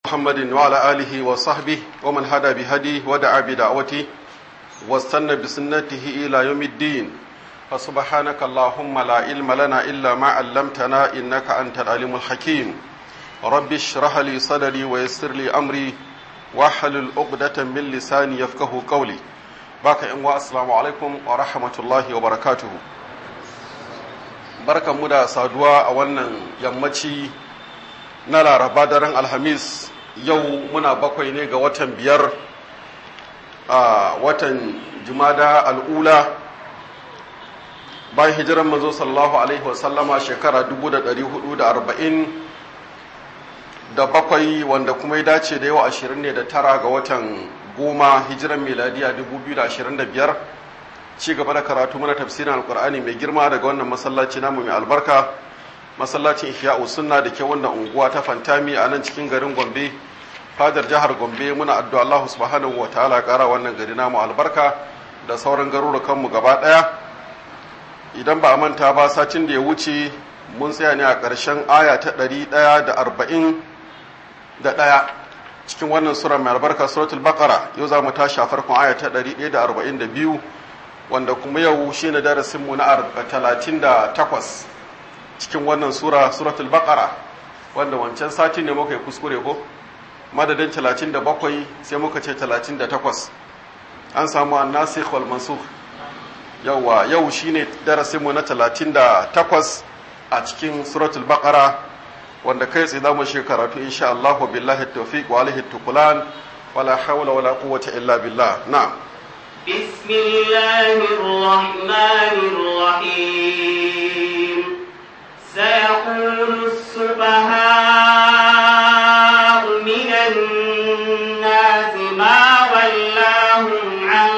محمد وعلى آله وصحبه ومن هدى بهديه ودعا بدعوته واستنى بسنته إلى يوم الدين فسبحانك اللهم لا علم لنا إلا ما علمتنا إنك أنت العليم الحكيم رب اشرح لي صدري ويسر لي أمري واحلل عقدة من لساني يفقه قولي باك إن السلام عليكم ورحمة الله وبركاته بركة مدى سادوا أولا يمتي na laraba daren alhamis yau muna bakwai ne ga watan biyar a watan jumada al'ula bayan hijiran manzo sallallahu alaihi wasallama shekara 440 da bakwai wanda kuma ya dace da yau ashirin ne da tara ga watan goma hijiran miladiya 2025 ci gaba da karatu mana tafsirin alkur'ani mai girma daga wannan masallaci namu mai albarka masallacin ihya'u sunna da ke wannan unguwa ta fantami a nan cikin garin gombe fadar jihar gombe muna addu'a Allah subhanahu wa ta'ala kara wannan gari namu albarka da sauran garurukan mu gaba daya idan ba a manta ba satin da ya wuce mun tsaya ne a ƙarshen aya ta ɗari ɗaya da arba'in da ɗaya cikin wannan sura mai albarka suratul baqara yau za mu tashi a farkon aya ta ɗari ɗaya da arba'in da biyu wanda kuma yau shine darasinmu na talatin da takwas cikin wannan sura suratul baqara wanda wancan sati ne muka yi kuskure ko madadin 37 sai muka ce 38 an samu annasikh wal mansukh yawa yau shine darasin mu na 38 a cikin suratul baqara wanda kai tsaye zamu shi karatu insha Allah billahi tawfiq wa alihi tukulan wala hawla wala quwwata illa billah na'am بسم الله الرحمن الرحيم سيقول السفهاء من الناس ما ولاهم عن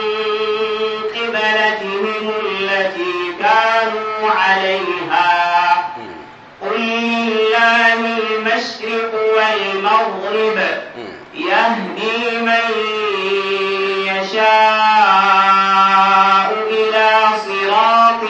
قبلتهم التي كانوا عليها قل لله المشرق والمغرب يهدي من يشاء إلى صراط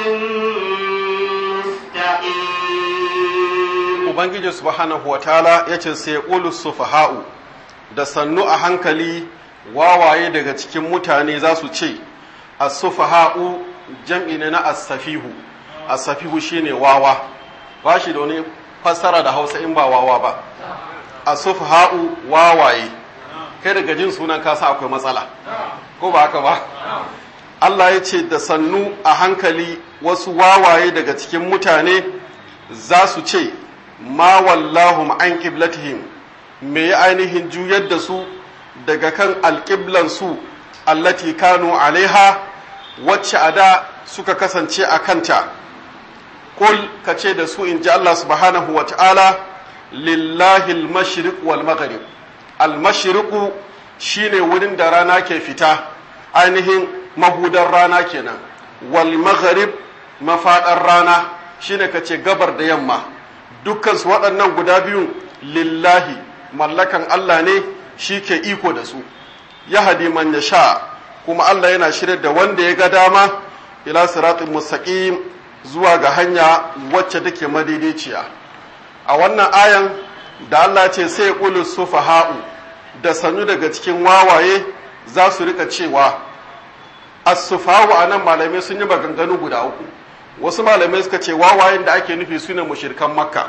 Ubangiji subhanahu wa ta'ala ya ce sai ƙulus sufaha'u da sannu a hankali wawaye daga cikin mutane za su ce, As-sufaha'u jam'i ne na as-safihu, as-safihu shi ne wawa, ba shi da wani fassara da hausa in ba wawa ba. As-sufaha'u wawaye, kai daga jin sunan kasa akwai matsala, ko ba haka ba? Allah ya ce da sannu a hankali wasu wawaye daga cikin mutane za su ce, ma wallahum an qiblatihim me ya ainihin juyar da su daga kan alƙiblan su allati kanu alaiha wacce a da suka kasance a kanta kul ka ce da su in ji Allah subhanahu wa ta'ala lillahi al-mashriq wal maghrib al-mashriqu shine wurin da rana ke fita ainihin mahudar rana kenan wal maghrib mafaɗar rana shine ka ce gabar da yamma dukkansu waɗannan guda biyun lillahi mallakan Allah ne shi ke iko da su ya hadi man ya sha kuma Allah yana shirya da wanda ya ga dama ila siratin mustaqim zuwa ga hanya wacce take madaidaiciya a wannan ayan da Allah ce sai ya ƙulu sufaha'u da sannu daga cikin wawaye za su rika cewa as-sufahu anan malamai sun yi maganganu guda uku wasu malamai suka ce wawayen da ake nufi su ne mushirkan makka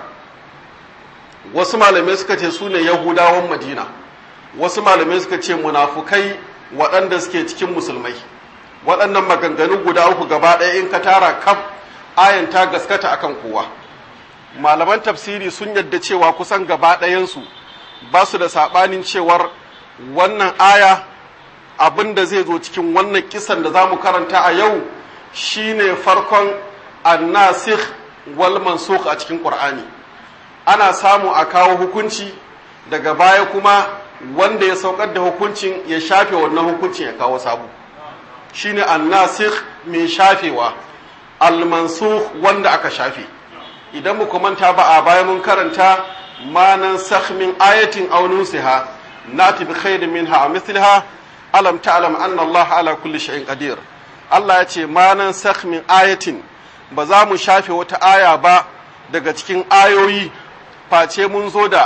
wasu malamai suka ce su ne yahudawan madina wasu malamai suka ce munafukai waɗanda suke cikin musulmai waɗannan maganganu guda uku gaba ɗaya in ka tara kaf ayan ta gaskata akan kowa malaman tafsiri sun yadda cewa kusan gaba ɗayansu ba su da saɓanin cewar wannan aya abin da zai zo cikin wannan kisan da za mu karanta a yau shine farkon annasikh wal mansukh a cikin qur'ani ana samu a kawo hukunci daga baya kuma wanda ya saukar da hukuncin ya shafe wannan hukuncin ya kawo sabu shine annasikh mai shafewa al mansukh wanda aka shafe idan mu manta ba a baya mun karanta ma nan min ayatin aw nusiha nati bi khairin minha aw mithliha alam ta'lam anna Allah ala kulli shay'in qadir Allah ya ce ma nan min ayatin ba za mu shafe wata aya ba daga cikin ayoyi face mun zo da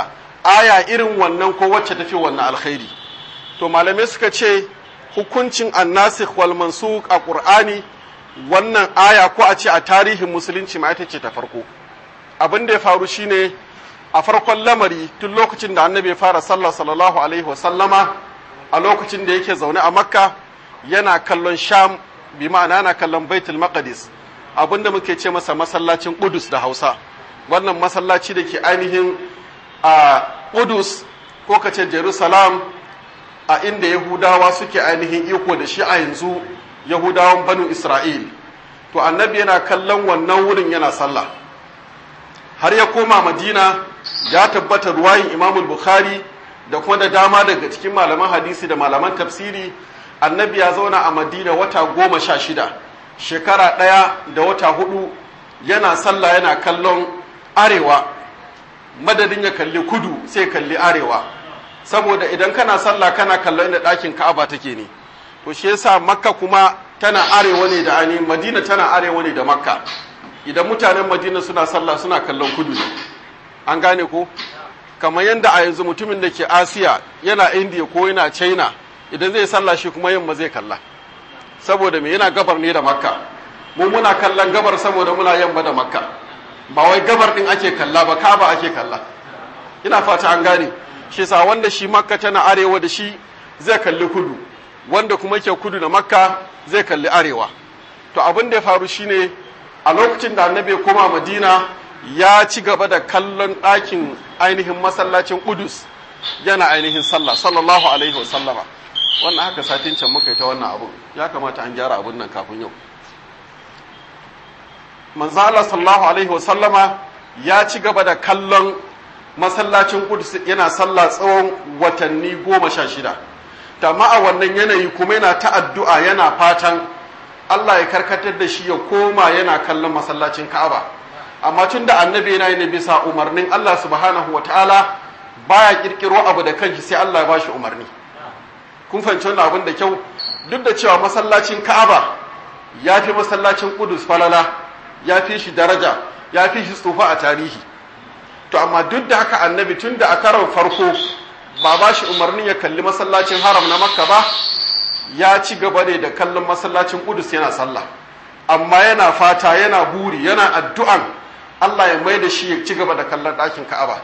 aya irin wannan ko wacce tafi wannan alkhairi to malamai suka ce hukuncin annasikh wal mansukh a qur'ani wannan aya ko a ce a tarihin musulunci ma ita ce ta farko abin da ya faru shine a farkon lamari tun lokacin da annabi ya fara sallah sallallahu alaihi wasallama a lokacin da yake zaune a makka yana kallon sham bi ma'ana yana kallon baitul maqdis abinda muke ce masa masallacin qudus da hausa wannan masallaci da ke ainihin a qudus ko kace jerusalem a inda yahudawa suke ainihin iko da shi a yanzu yahudawan banu isra'il to annabi yana kallon wannan wurin yana sallah har ya koma madina ya tabbata ruwayin imamul bukhari da kuma da dama daga cikin malaman hadisi da malaman tafsiri annabi ya zauna a madina wata goma sha shida shekara ɗaya da wata hudu yana sallah yana kallon arewa madadin ya kalli kudu sai kalli arewa saboda idan kana sallah kana kallon inda ɗakin ka'aba take ne to shi yasa makka kuma tana arewa ne da ani madina tana arewa ne da makka idan mutanen madina suna sallah suna kallon kudu ne an gane ko kamar yadda a yanzu mutumin da ke asiya yana indiya ko yana china idan zai sallah shi kuma yamma zai kalla saboda me yana gabar ne da makka mu muna kallon gabar saboda muna yamma da makka ba wai gabar din ake kalla ba kaba ake kalla ina fata an gane shi sa wanda shi makka tana arewa da shi zai kalli kudu wanda kuma ke kudu da makka zai kalli arewa to abin da ya faru shine a lokacin da annabi ya koma madina ya ci gaba da kallon ɗakin ainihin masallacin Qudus yana ainihin sallah sallallahu alaihi wasallama wannan haka satin can muka yi ta wannan abu ya kamata an gyara abun nan kafin yau manzo Allah sallallahu alaihi wasallama ya ci gaba da kallon masallacin Qudus yana sallah tsawon watanni goma sha shida amma a wannan yanayi kuma yana ta addu'a yana fatan Allah ya karkatar da shi ya koma yana kallon masallacin Ka'aba amma tun da annabi yana yi bisa umarnin Allah subhanahu wa ta'ala baya kirkiro abu da kanshi sai Allah ya bashi umarni kun fahimci wannan abin da kyau duk da cewa masallacin Ka'aba ya fi masallacin Qudus falala ya fi shi daraja ya fi shi tsufa a tarihi to amma duk da haka annabi tun da a karon farko ba ba shi umarnin ya kalli masallacin haram na makka ba ya ci gaba ne da kallon masallacin Qudus yana sallah amma yana fata yana buri yana addu'an Allah ya mai da shi ya ci gaba da kallon ɗakin Ka'aba.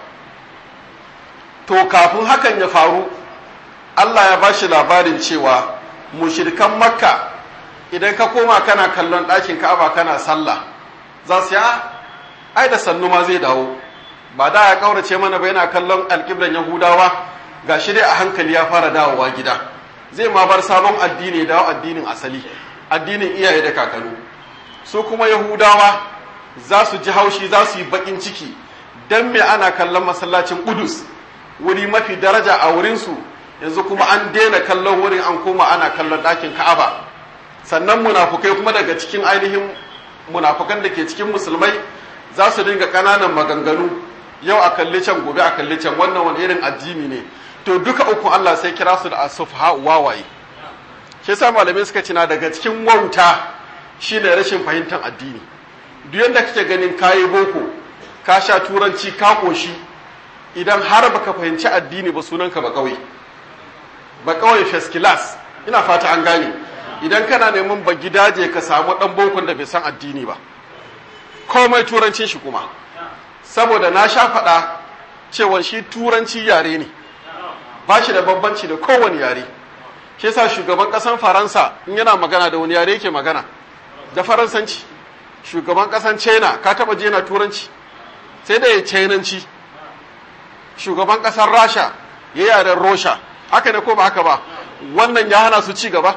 To, kafin hakan ya faru, Allah ya ba shi labarin cewa mushirikan Makka idan ka koma kana kallon ɗakin Ka'aba kana sallah, za su ya, ai da sannu ma zai dawo, ba da ya ƙaurace mana ba yana kallon alƙiblan Yahudawa, ga shi dai a hankali ya fara dawowa gida. Zai ma bar sabon addini dawo addinin asali, addinin iyaye da kakanu. Su kuma Yahudawa za su ji haushi za su yi bakin ciki don me ana kallon masallacin Qudus wuri mafi daraja a wurinsu yanzu kuma an daina kallon wurin an koma ana kallon ɗakin Ka'aba sannan munafukai kuma daga cikin ainihin munafukan da ke cikin musulmai za su dinga ƙananan maganganu yau a kalli can gobe a kalli can wannan wani irin addini ne to duka uku Allah sai kira su da asufha wawaye shi yasa malamai suka cina daga cikin wauta shine rashin fahimtar addini duk yadda kake ganin kayi boko ka sha turanci ka koshi idan har baka fahimci addini ba sunanka ba kawai ba kawai first class ina fata an gane idan kana neman ba gidaje ka samu dan bokon da bai san addini ba komai turancin shi kuma saboda na sha faɗa cewa shi turanci yare ne ba shi da bambanci da kowane yare shi yasa shugaban ƙasan faransa in yana magana da wani yare yake magana da faransanci shugaban kasan china ka taba je na turanci sai da ya chinanci shugaban kasar rasha ya yaren rosha haka ne ko ba haka ba wannan ya hana su ci gaba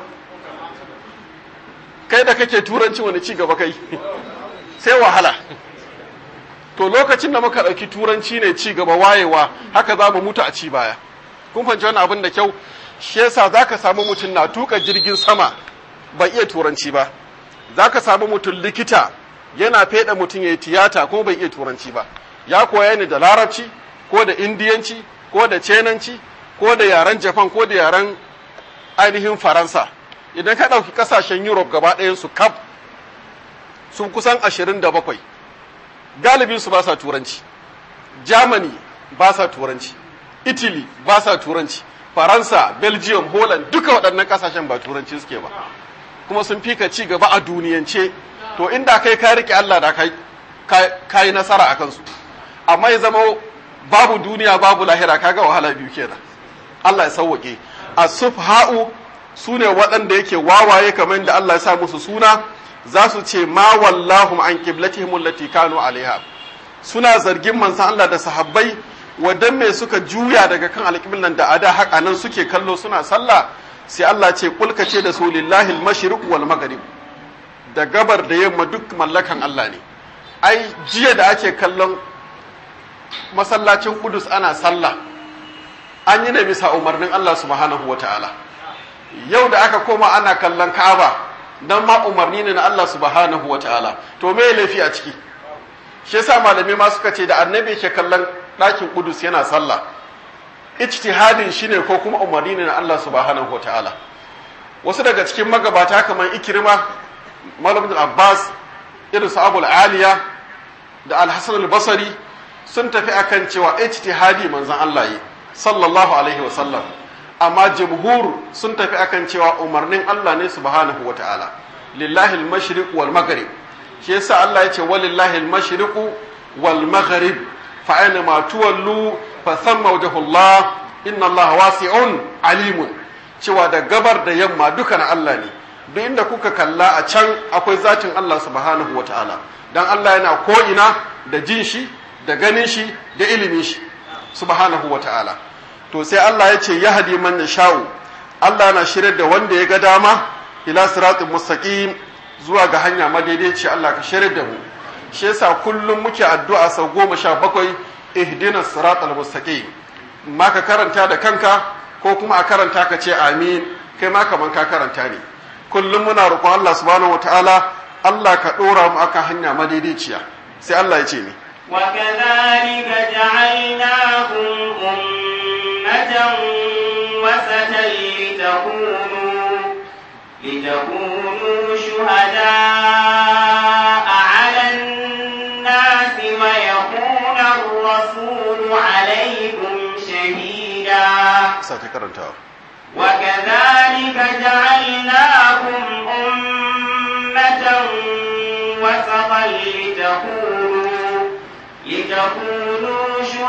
kai da kake turanci wani ci gaba kai sai wahala to lokacin da muka ɗauki turanci ne ci gaba wayewa haka za mu mutu a ci baya kun fahimci wani abin da kyau shi yasa za ka samu mutum na tuka jirgin sama ba iya turanci ba za ka samu mutum likita yana feɗa mutum ya yi tiyata ko bai iya turanci ba ya koya ne da larabci ko da indiyanci ko da cenanci ko da yaren japan ko da yaren ainihin faransa idan ka ɗauki ƙasashen europe gaba ɗayansu kaf sun kusan ashirin da bakwai galibin su ba sa turanci germany ba sa turanci italy ba sa turanci faransa belgium holland duka waɗannan ƙasashen ba turanci suke ba kuma sun fi ka ci gaba a duniyance to inda kai ka rike Allah da kai ka yi nasara a kansu amma ya zama babu duniya babu lahira kaga wahala biyu kenan Allah ya sauwake as-sufha'u sune waɗanda yake wawaye kamar da Allah ya sa musu suna za su ce ma wallahum an qiblatihim allati kanu alaiha suna zargin manzon Allah da sahabbai wadan me suka juya daga kan alƙiblan da ada haka nan suke kallo suna sallah sai Allah ce kulka ce da su lillahi al-mashriq wal maghrib da gabar da yamma duk mallakan Allah ne ai jiya da ake kallon masallacin Kudus ana sallah an yi ne bisa umarnin Allah subhanahu wataala yau da aka koma ana kallon Ka'aba dan ma umarni ne na Allah subhanahu wataala to me laifi a ciki shi yasa malami ma suka ce da annabi ke kallon ɗakin Kudus yana sallah ijtihadin shine ko kuma umarni ne na Allah subhanahu wataala wasu daga cikin magabata kamar Ikrima Malam Abbas irin su Abul Aliya da Al-Hasan al-Basri sun tafi akan cewa ijtihadi manzon Allah yi sallallahu alaihi wa sallam amma jumhur sun tafi akan cewa umarnin Allah ne subhanahu wataala lillahi al-mashriq wal maghrib shi yasa Allah ya ce walillahi al-mashriq wal maghrib fa aina ma tuwallu fa thamma wajhullah inna Allah wasi'un alimun cewa da gabar da yamma duka na Allah ne duk inda kuka kalla a can akwai zatin Allah subhanahu wataala dan Allah yana ko ina da jin shi da ganin shi da ilimin shi subhanahu wataala to sai Allah ya ce yahdi man yasha'u Allah na shirar da wanda ya ga dama ila siratin mustaqim zuwa ga hanya madaidaici Allah ka shirar da mu shi yasa kullum muke addu'a sau goma sha bakwai ihdina siratal mustaqim ma ka karanta da kanka ko kuma a karanta ka ce amin kai ma kaman ka karanta ne kullum muna roƙon Allah subhanahu wataala Allah ka ɗora mu akan hanya madaidaiciya sai Allah ya ce ni وكذلك جعلناكم أمة وسطا لتكونوا لتكونوا شهداء على الناس ويكون الرسول عليكم شهيدا sake karantawa وكذلك جعلناكم أمة وسطا لتكونوا لتكونوا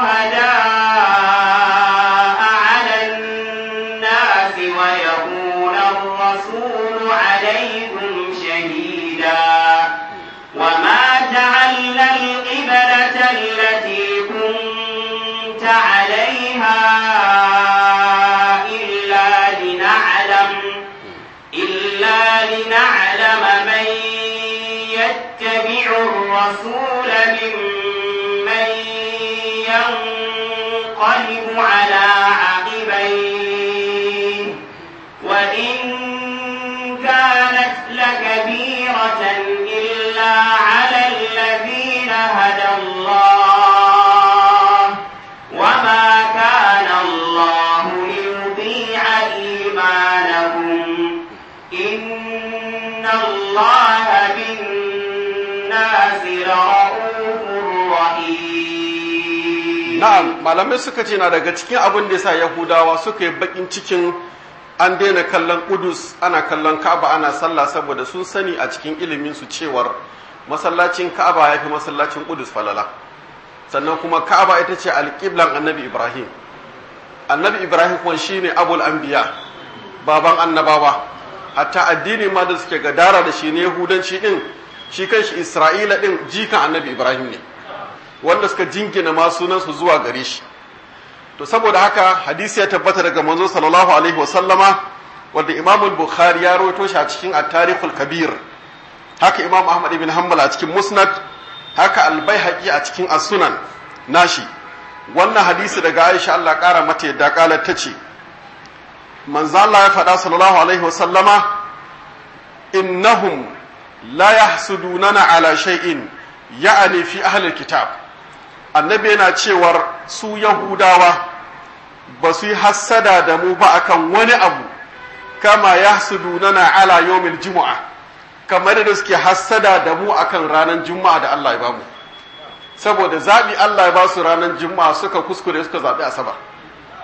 شهداء على الناس ويكون الرسول عليكم شهيدا وما جعلنا القبلة التي كنت عليها إلا لنعلم إلا لنعلم من يتبع الرسول ممن ينقلب على عقبيه وإن كانت لكبيرة إلا على الذين هدى الله وما كان الله ليضيع إيمانكم إن الله بالناس لرؤوف رحيم na'am malamai suka ce na daga cikin abin da yasa yahudawa suka yi bakin cikin an daina kallon kudus ana kallon ka'aba ana sallah saboda sun sani a cikin ilimin su cewar masallacin ka'aba ya fi masallacin kudus falala sannan kuma ka'aba ita ce alƙiblan annabi ibrahim annabi ibrahim kuma shine abul anbiya baban annabawa hatta addini ma da suke gadara da shi ne yahudanci din shi kanshi isra'ila din jikan annabi ibrahim ne wanda suka jingina ma sunansu zuwa gare shi to saboda haka hadisi ya tabbata daga manzo sallallahu alaihi wasallama wanda imam bukhari ya rawaito shi a cikin at-tarikhul kabir haka imam ahmad ibn hanbal a cikin musnad haka al-baihaqi a cikin as-sunan nashi wannan hadisi daga aisha Allah kara mata yadda kalar tace manzo Allah ya faɗa sallallahu alaihi wasallama innahum la yahsudunana ala shay'in ya'ani fi ahli kitab annabi yana cewar su yahudawa ba su yi hassada da mu ba akan wani abu kama ya nana ala yawmil juma'a kamar da suke hassada da mu akan ranar juma'a da Allah ya bamu saboda zaɓi Allah ya ba su ranar juma'a suka kuskure suka zaɓi asabar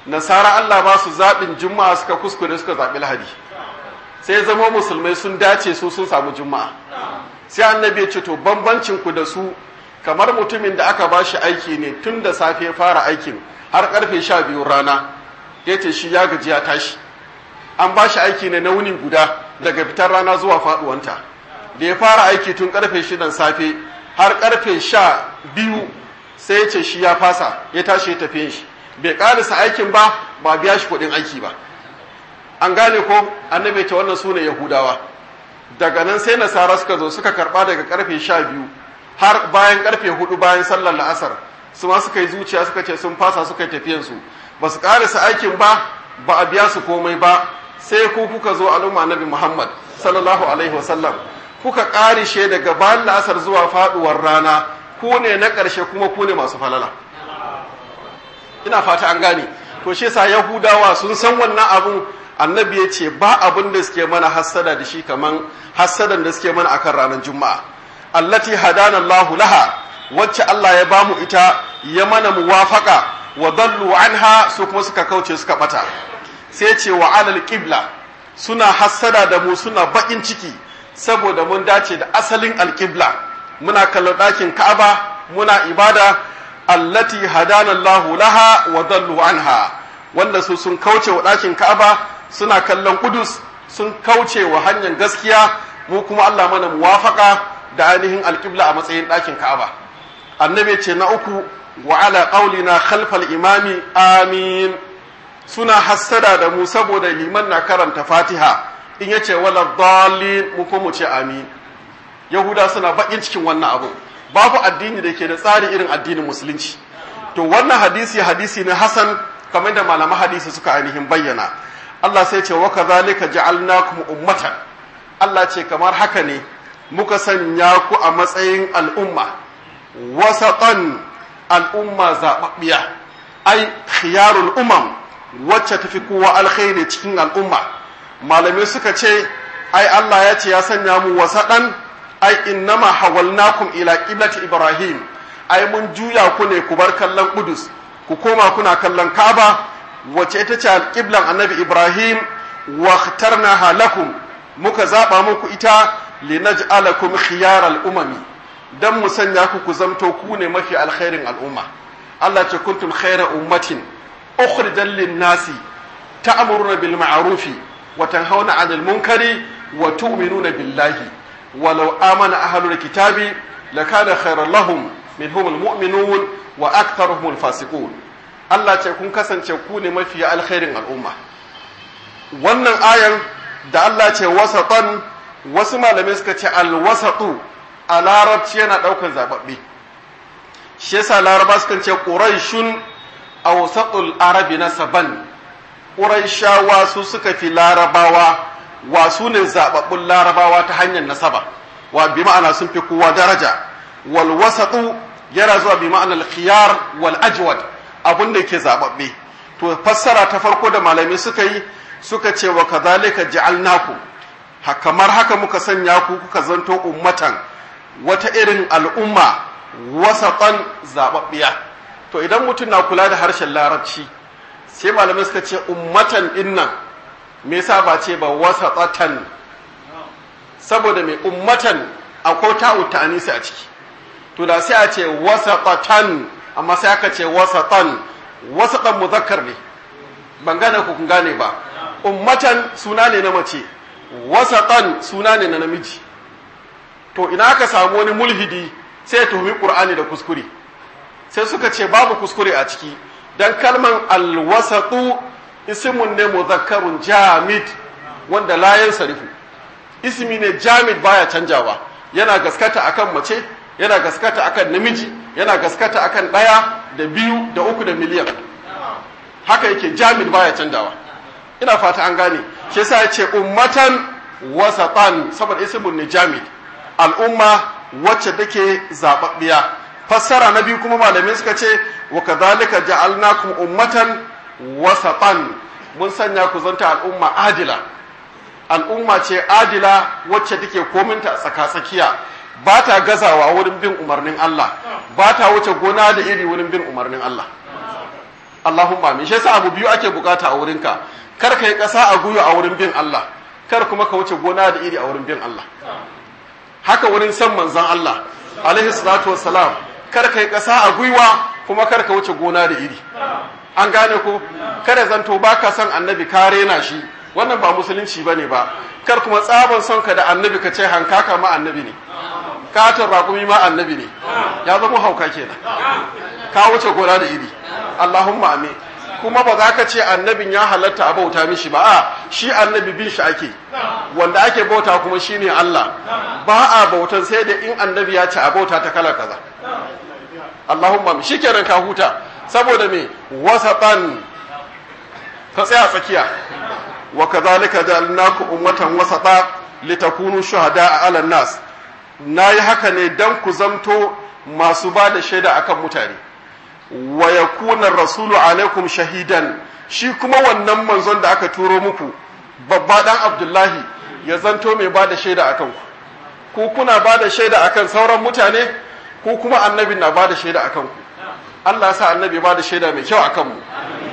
nasara Allah ba su zaɓin juma'a suka kuskure suka zaɓi lahadi sai zama musulmai sun dace su sun samu juma'a sai annabi ya ce to bambancin ku da su kamar mutumin da aka ba shi aiki ne tun da safe fara aikin har karfe sha biyu rana ya ce shi ya gaji ya tashi an ba shi aiki ne na wuni guda daga fitar rana zuwa faduwanta da ya fara aiki tun karfe shidan safe har karfe sha biyu sai ya ce shi ya fasa ya tashi ya tafiye shi bai karisa aikin ba ba biya shi kuɗin aiki ba an gane ko annabi ta wannan sune yahudawa daga nan sai nasara suka zo suka karba daga karfe sha biyu har bayan karfe hudu bayan sallar la'asar su ma suka yi zuciya suka ce sun fasa suka yi tafiyansu ba su karisa aikin ba ba a biya su komai ba sai ku kuka zo al'umma nabi muhammad sallallahu alaihi wasallam kuka karishe daga bayan la'asar zuwa faduwar rana ku ne na ƙarshe kuma ku ne masu falala ina fata an gane to shi yasa yahudawa sun san wannan abun annabi ya ce ba abin da suke mana hassada da shi kaman hassadan da suke mana akan ranar juma'a allati hadana Allah laha wacce Allah ya bamu ita ya mana muwafaka wa dallu anha su kuma suka kauce suka bata sai ce wa alal qibla suna hassada da mu suna bakin ciki saboda mun dace da asalin alqibla muna kallon ɗakin Ka'aba muna ibada allati hadana Allah laha wa dallu anha wanda su sun kauce wa ɗakin Ka'aba suna kallon Kudus sun kauce wa hanyar gaskiya mu kuma Allah mana muwafaka da ainihin alƙibla a matsayin ɗakin Ka'aba annabi ce na uku wa ala qaulina khalfal imami amin suna hassada da mu saboda liman na karanta Fatiha in yace wala dallin mu kuma ce amin yahuda suna bakin cikin wannan abu babu addini da ke da tsari irin addinin musulunci to wannan hadisi hadisi ne hasan kamar da malaman hadisi suka ainihin bayyana Allah sai ce wa kadhalika ja'alnakum ummatan Allah ce kamar haka ne muka sanya ku a matsayin al'umma wasatan al'umma zababbiya ai khiyarul umam wacce tafi kowa alkhairi cikin al'umma malamai suka ce ai Allah ya ce ya sanya mu wasaɗan ai innama hawalnakum ila qiblati ibrahim ai mun juya ku ne ku bar kallon kudus ku koma kuna kallon kaaba wacce ita ce alƙiblan annabi ibrahim wa ikhtarnaha lakum muka zaba muku ita linaj'alakum khiyaral umami dan mu sanya ku ku zamto ku ne mafi alkhairin al'umma Allah ce kuntum khayra ummatin ukhrijal lin-nasi ta'muruna bil ma'rufi wa tanhauna 'anil munkari wa tu'minuna billahi walau amana ahlul kitabi lakana khayran lahum minhum almu'minun wa aktharuhum alfasiqun Allah ce kun kasance ku ne mafi alkhairin al'umma wannan ayan da Allah ce wasatan wasu malamai suka ce alwasatu a larabci yana daukan zababbe shi yasa laraba suka ce quraishun awsatul arabi nasaban quraishawa su suka fi larabawa wa su ne zababbun larabawa ta hanyar nasaba wa bi ma'ana sun fi kowa daraja wal wasatu yana zuwa bi ma'anar khiyar wal ajwad abun da ke zababbe to fassara ta farko da malami suka yi suka ce wa kadhalika ja'alnakum kamar haka muka sanya ku kuka zanto ummatan wata irin al'umma wasatan zababbiya to idan mutum na kula da harshen larabci sai malamai suka ce ummatan dinnan me yasa ba ce ba wasatatan saboda mai ummatan akwai ta'u ta'anisi a ciki to da sai a ce wasatatan amma sai aka ce wasatan wasatan muzakkar ne ban gane ku kun gane ba ummatan suna ne na mace wasatan suna ne na namiji to ina aka samu wani mulhidi sai ya tuhumi qur'ani da kuskure sai suka ce babu kuskure a ciki dan kalman alwasatu ismun ne muzakkarun jamid wanda la yansarifu ismi ne jamid baya canjawa yana gaskata akan mace yana gaskata akan namiji yana gaskata akan ɗaya da biyu da uku da miliyan haka yake jamid baya canjawa ina fata an gane shi yasa ya ce ummatan wasatan saboda ismun ne jamid al'umma wacce take zababbiya fassara na biyu kuma malamai suka ce wa kadhalika ja'alnakum ummatan wasatan mun sanya ku zanta al'umma adila al'umma ce adila wacce take kominta tsaka-tsakiya ba ta gazawa wurin bin umarnin Allah ba ta wuce gona da iri wurin bin umarnin Allah Allahumma amin shi yasa abu biyu ake bukata a wurinka kar ka yi ƙasa a guyo a wurin bin Allah kar kuma ka wuce gona da iri a wurin bin Allah haka wurin san manzon Allah alaihi salatu wassalam kar ka yi ƙasa a gwiwa kuma kar ka wuce gona da iri an gane ko kada zanto baka son annabi ka rena shi wannan ba musulunci bane ba kar kuma tsaban son ka da annabi ka ce hankaka ma annabi ne katon raƙumi ma annabi ne ya zama hauka kenan ka wuce gona da iri Allahumma amin kuma ba za ka ce annabin ya halatta a bauta mishi ba a shi annabi bin shi ake wanda ake bauta kuma shine Allah ba a bautan sai da in annabi ya ce a bauta ta kala kaza Allahumma amin shikenan ka huta saboda me wasatan ka tsaya tsakiya wa kadhalika ja'alnakum ummatan wasata litakunu shuhada'a 'alan nas nayi haka ne dan ku zamto masu ba da shaida akan mutane wa yakuna rasulu alaikum shahidan shi kuma wannan manzon da aka turo muku babba dan abdullahi ya zanto mai ba da shaida akan ku ku kuna ba da shaida akan sauran mutane ku kuma annabi na ba da shaida akan ku Allah ya sa annabi ba da shaida mai kyau akan mu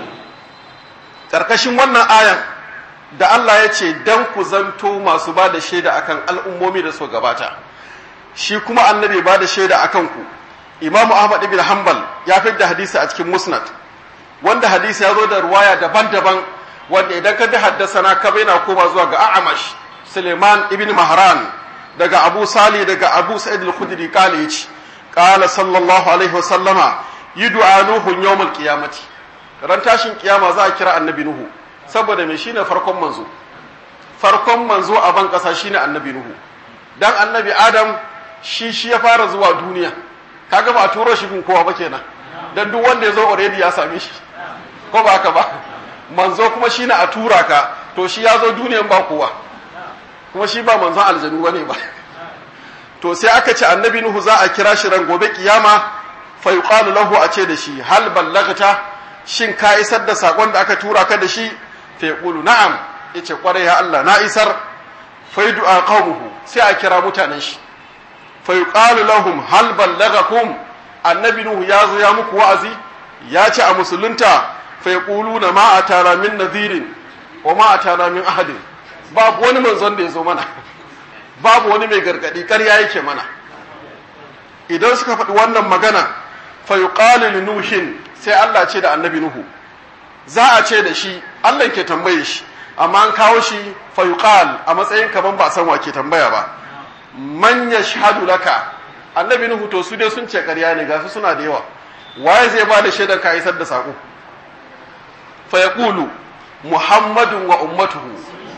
karkashin wannan ayan da Allah ya ce dan ku zanto masu ba da shaida akan al'ummomi da su gabata shi kuma annabi ba da shaida akan ku imamu ahmad ibn hanbal ya da hadisi a cikin musnad wanda hadisi ya zo da ruwaya daban-daban wanda idan ka bi haddasana ka bai na koma zuwa ga a'amash suleiman ibn mahran daga abu sali daga abu sa'id al-khudri kale yace qala sallallahu alaihi wa sallama yud'a nuhu yawm al-qiyamati ran tashin kiyama za a kira annabi nuhu saboda me shine farkon manzo farkon manzo a ban kasa shine annabi nuhu dan annabi adam shi shi ya fara zuwa duniya kaga ba a turo shi gun kowa ba kenan dan duk wanda ya zo already ya same shi ko ba haka ba manzo kuma shine a tura ka to shi ya zo duniyan ba kowa kuma shi ba manzon aljanu bane ba to sai aka ce annabi nuhu za a kira shi ran gobe kiyama fa yuqalu lahu a ce da shi hal ballagta shin ka isar da sakon da aka tura ka da shi fa yaqulu na'am yace kwarai ya Allah na isar fa du'a qaumuhu sai a kira mutanen shi fa yuqalu lahum hal ballagakum annabi nuhu ya zo ya muku wa'azi ya ce a musulunta fa yaquluna ma atara min nadhirin wa ma atara min ahadin babu wani manzon da ya zo mana babu wani mai gargadi ƙarya yake mana idan suka faɗi wannan magana fa yuqalu li nuhin sai Allah ce da annabi nuhu za a ce da shi Allah ke tambaye shi amma an kawo shi fa yuqal a matsayin kaman ba san wa ke tambaya ba man yashhadu laka annabi nuhu to su dai sun ce ƙarya ne gasu suna da yawa waye zai ba da shaidar ka isar da sako fa yaqulu muhammadun wa ummatuhu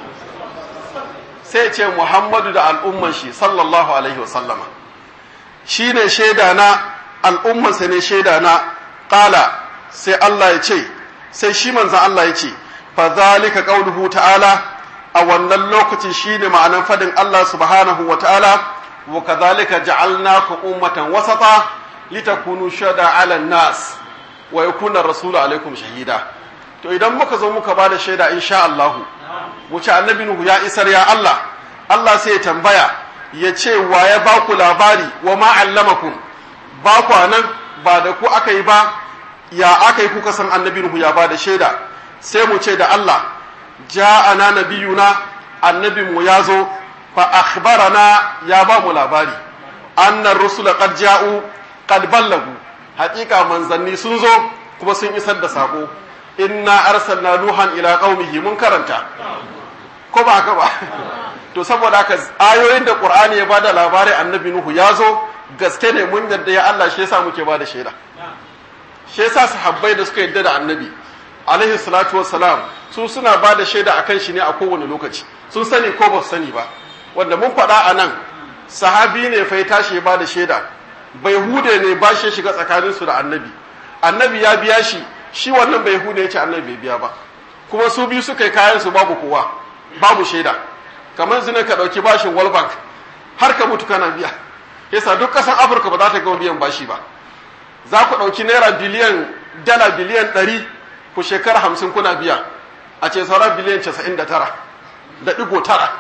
sai ce muhammadu da al'umman shi sallallahu alaihi wa sallama shine shaida na al'ummansa ne shaida na qala sai Allah ya ce sai shi manzon Allah ya ce fa zalika qauluhu ta'ala a wannan lokacin shine ma'anan fadin Allah subhanahu wa ta'ala wa kadhalika ja'alnakum ummatan wasata litakunu shada 'ala nas wa yakuna rasulu alaikum shahida to idan muka zo muka bada shaida insha Allah mu ce annabi nuhu ya isar ya Allah Allah sai ya tambaya ya ce wa ya ba ku labari wa ma allamakum ba ku nan ba da ku aka yi ba ya aka yi kuka san annabi nuhu ya bada shaida sai mu ce da Allah ja'ana nabiyuna annabi mu ya zo fa akhbarana ya ba mu labari annar rusula qad ja'u qad ballagu haƙiƙa manzanni sun zo kuma sun isar da sako inna arsalna nuhan ila qaumihi mun karanta ko ba haka ba to saboda haka ayoyin da qur'ani ya bada labarin annabi nuhu ya zo gaske ne mun yadda ya Allah shi yasa muke bada shaida shi yasa sahabbai da suka yadda da annabi alaihi salatu wassalam su suna bada shaida akan shi ne a kowane lokaci sun sani ko ba su sani ba wanda mun faɗa a nan sahabi ne fa ya tashi ya bada shaida bai hude ne ba shi shiga tsakaninsu da annabi annabi ya biya shi shi wannan bai hude ya ce annabi bai biya ba kuma su biyu suka yi kayan su babu kowa babu shaida kamar zina ka ɗauki bashin world bank har ka mutu kana biya yasa duk ƙasar afirka ba za ta gama biyan bashi ba za ku ɗauki naira biliyan dala biliyan ɗari ku shekara hamsin kuna biya a ce saura biliyan casa'in da tara da ɗigo tara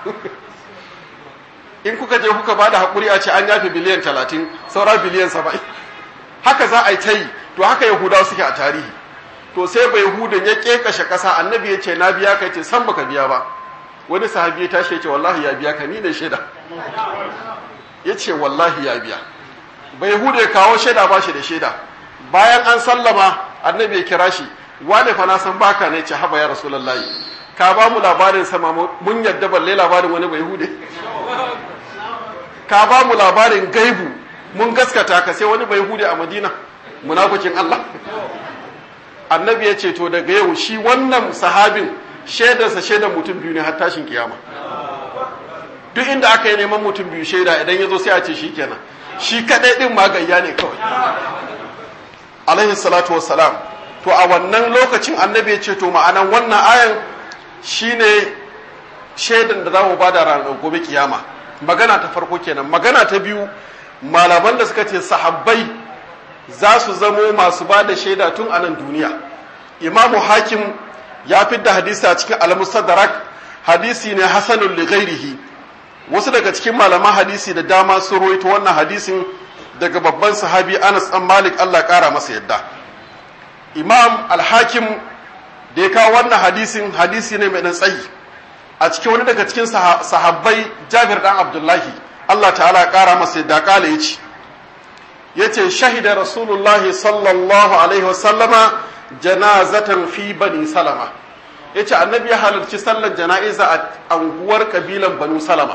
in kuka je kuka ba da haƙuri a ce an yafe biliyan talatin saura biliyan saba'in haka za a yi ta yi to haka yahudawa suke a tarihi to sai bai hudan ya kekashe kasa annabi ya ce na biya ka ce san baka biya ba wani sahabi ya tashi ya ce wallahi ya biya ka ni ne shaida ya ce wallahi ya biya bai hude ya kawo shaida ba shi da shaida bayan an sallama annabi ya kira shi wane fa na san baka ne ce haba ya rasulullahi ka ba mu labarin sama mun yadda balle labarin wani bai hude ka ba mu labarin gaibu mun gaskata ka sai wani bai hude a madina munafikin Allah annabi ya ce to daga yau shi wannan sahabin shaidarsa shaidar mutum biyu ne har tashin kiyama duk inda aka yi neman mutum biyu shaida idan ya zo sai a ce shi kenan shi kadai din magayya ne kawai alaihi salatu wassalam to a wannan lokacin annabi ya ce to ma'anan wannan ayan shine shaidan da za mu bada ranar gobe kiyama magana ta farko kenan magana ta biyu malaman da suka ce sahabbai za su zamo masu ba da shaida tun a nan duniya imamu hakim ya fidda hadisi a cikin al-mustadrak hadisi ne hasanul li ghairihi wasu daga cikin malaman hadisi da dama sun rawaito wannan hadisin daga babban sahabi Anas dan Malik Allah kara masa yadda Imam al-Hakim da ya kawo wannan hadisin hadisi ne mai dan tsayi a cikin wani daga cikin sahabbai Jabir dan Abdullahi Allah ta'ala kara masa yadda kala yace yace shahida Rasulullahi sallallahu alaihi wasallama janazatan fi bani Salama yace annabi ya halarci sallar jana'iza a anguwar kabilan Banu Salama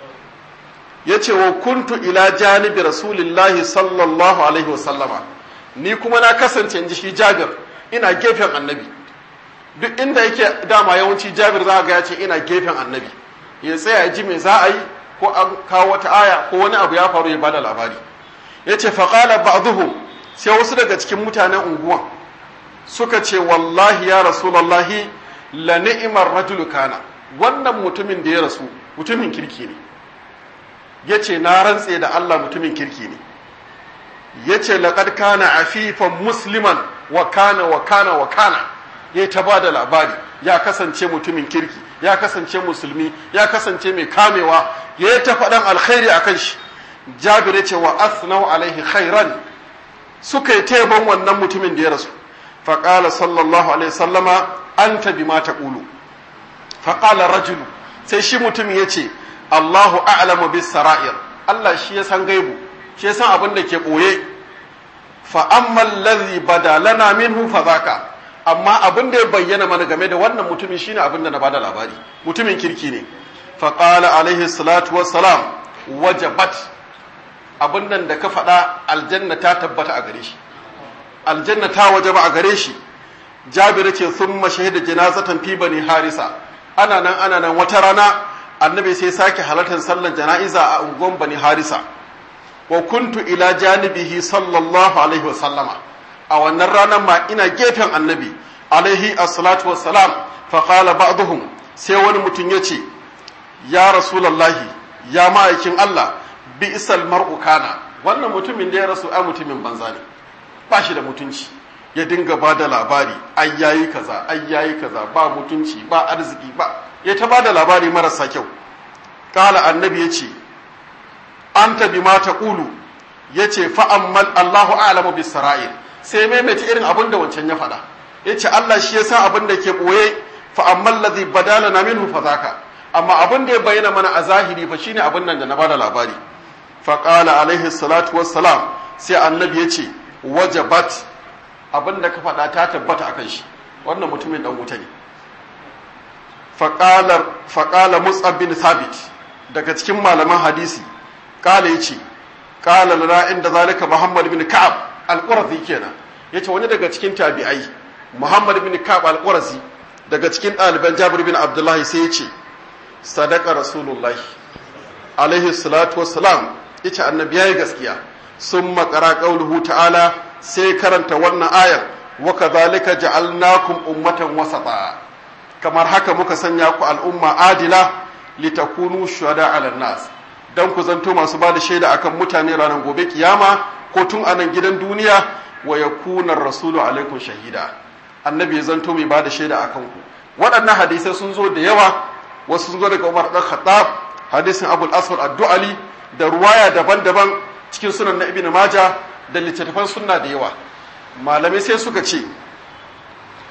yace wa kuntu ila janibi rasulillahi sallallahu alaihi wasallama ni kuma na kasance in ji shi Jabir ina gefen annabi duk inda yake dama yawanci Jabir za ga ya ce ina gefen annabi ya tsaya ya ji me za a yi ko an kawo wata aya ko wani abu ya faru ya bada labari yace faqala ba'dhum sai wasu daga cikin mutanen unguwan suka ce wallahi ya rasulullahi la ni'mar rajulu kana wannan mutumin da ya rasu mutumin kirki ne yace na rantse da Allah mutumin kirki ne yace laqad kana afifan musliman wa kana wa kana wa kana ya ta bada labari ya kasance mutumin kirki ya kasance musulmi ya kasance mai kamewa ya ta faɗan alkhairi akan shi jabir yace wa asnau alaihi khairan suka yi taimakon wannan mutumin da ya rasu faƙala sallallahu alaihi sallama an tabi ma taƙulu faƙala rajulu sai shi mutum ya ce allahu a'lamu bis sara'ir allah shi ya san gaibu shi ya san abin da ke ɓoye fa amman ladhi bada lana minhu fa zaka amma abin da ya bayyana mana game da wannan mutumin shine abin da na bada labari mutumin kirki ne faƙala alaihi salatu wassalam wajabat abin nan da ka faɗa aljanna ta tabbata a gare shi aljanna ta wajaba a gare shi jabir ce sun mashahida janazatan fi bani harisa ana nan ana nan wata rana annabi sai sake halartar sallar jana'iza a unguwan bani harisa wa kuntu ila janibihi sallallahu alaihi wa sallama a wannan ranar ma ina gefen annabi alaihi assalatu wassalam fa qala ba'dhum sai wani mutum yace ya rasulullahi ya ma'aikin Allah bi isal mar'u kana wannan mutumin da ya rasu a mutumin banza ne ba shi da mutunci ya dinga ba da labari ai yayi kaza ai yayi kaza ba mutunci ba arziki ba ya ta ba da labari marasa kyau kala annabi ya ce anta bima taqulu yace fa ammal Allahu a'lamu bis sara'ir sai maimaita irin abin da wancan ya faɗa yace Allah shi ya san abin da ke boye fa ammal ladhi badalana minhu fa zaka amma abin da ya bayyana mana a zahiri fa shine abin nan da na bada labari fa qala alaihi salatu wassalam sai annabi yace wajabat abin da ka faɗa ta tabbata akan shi wannan mutumin dan wuta ne faƙala mus'ab bin thabit daga cikin malaman hadisi ƙala ya ce ƙala lana inda zalika muhammad bin ka'ab al-qurazi kenan yace wani daga cikin tabi'ai muhammad bin ka'ab al-qurazi daga cikin ɗaliban jabir bin abdullahi sai ya ce sadaka rasulullahi alaihi salatu wassalam yace annabi yayi gaskiya sun makara qauluhu ta'ala sai karanta wannan ayar wa kadhalika ja'alnakum ummatan wasata kamar haka muka sanya ku al'umma adila litakunu shuhada 'ala nas dan ku zanto masu bada shaida akan mutane ranar gobe kiyama ko tun a nan gidan duniya wa yakuna rasulu alaikum shahida annabi ya zanto mai bada shaida akan ku waɗannan hadisai sun zo da yawa wasu sun zo daga Umar dan Khattab hadisin Abul Aswad ad-Du'ali da ruwaya daban-daban cikin sunan na Ibn Majah da littattafan sunna da yawa malamai sai suka ce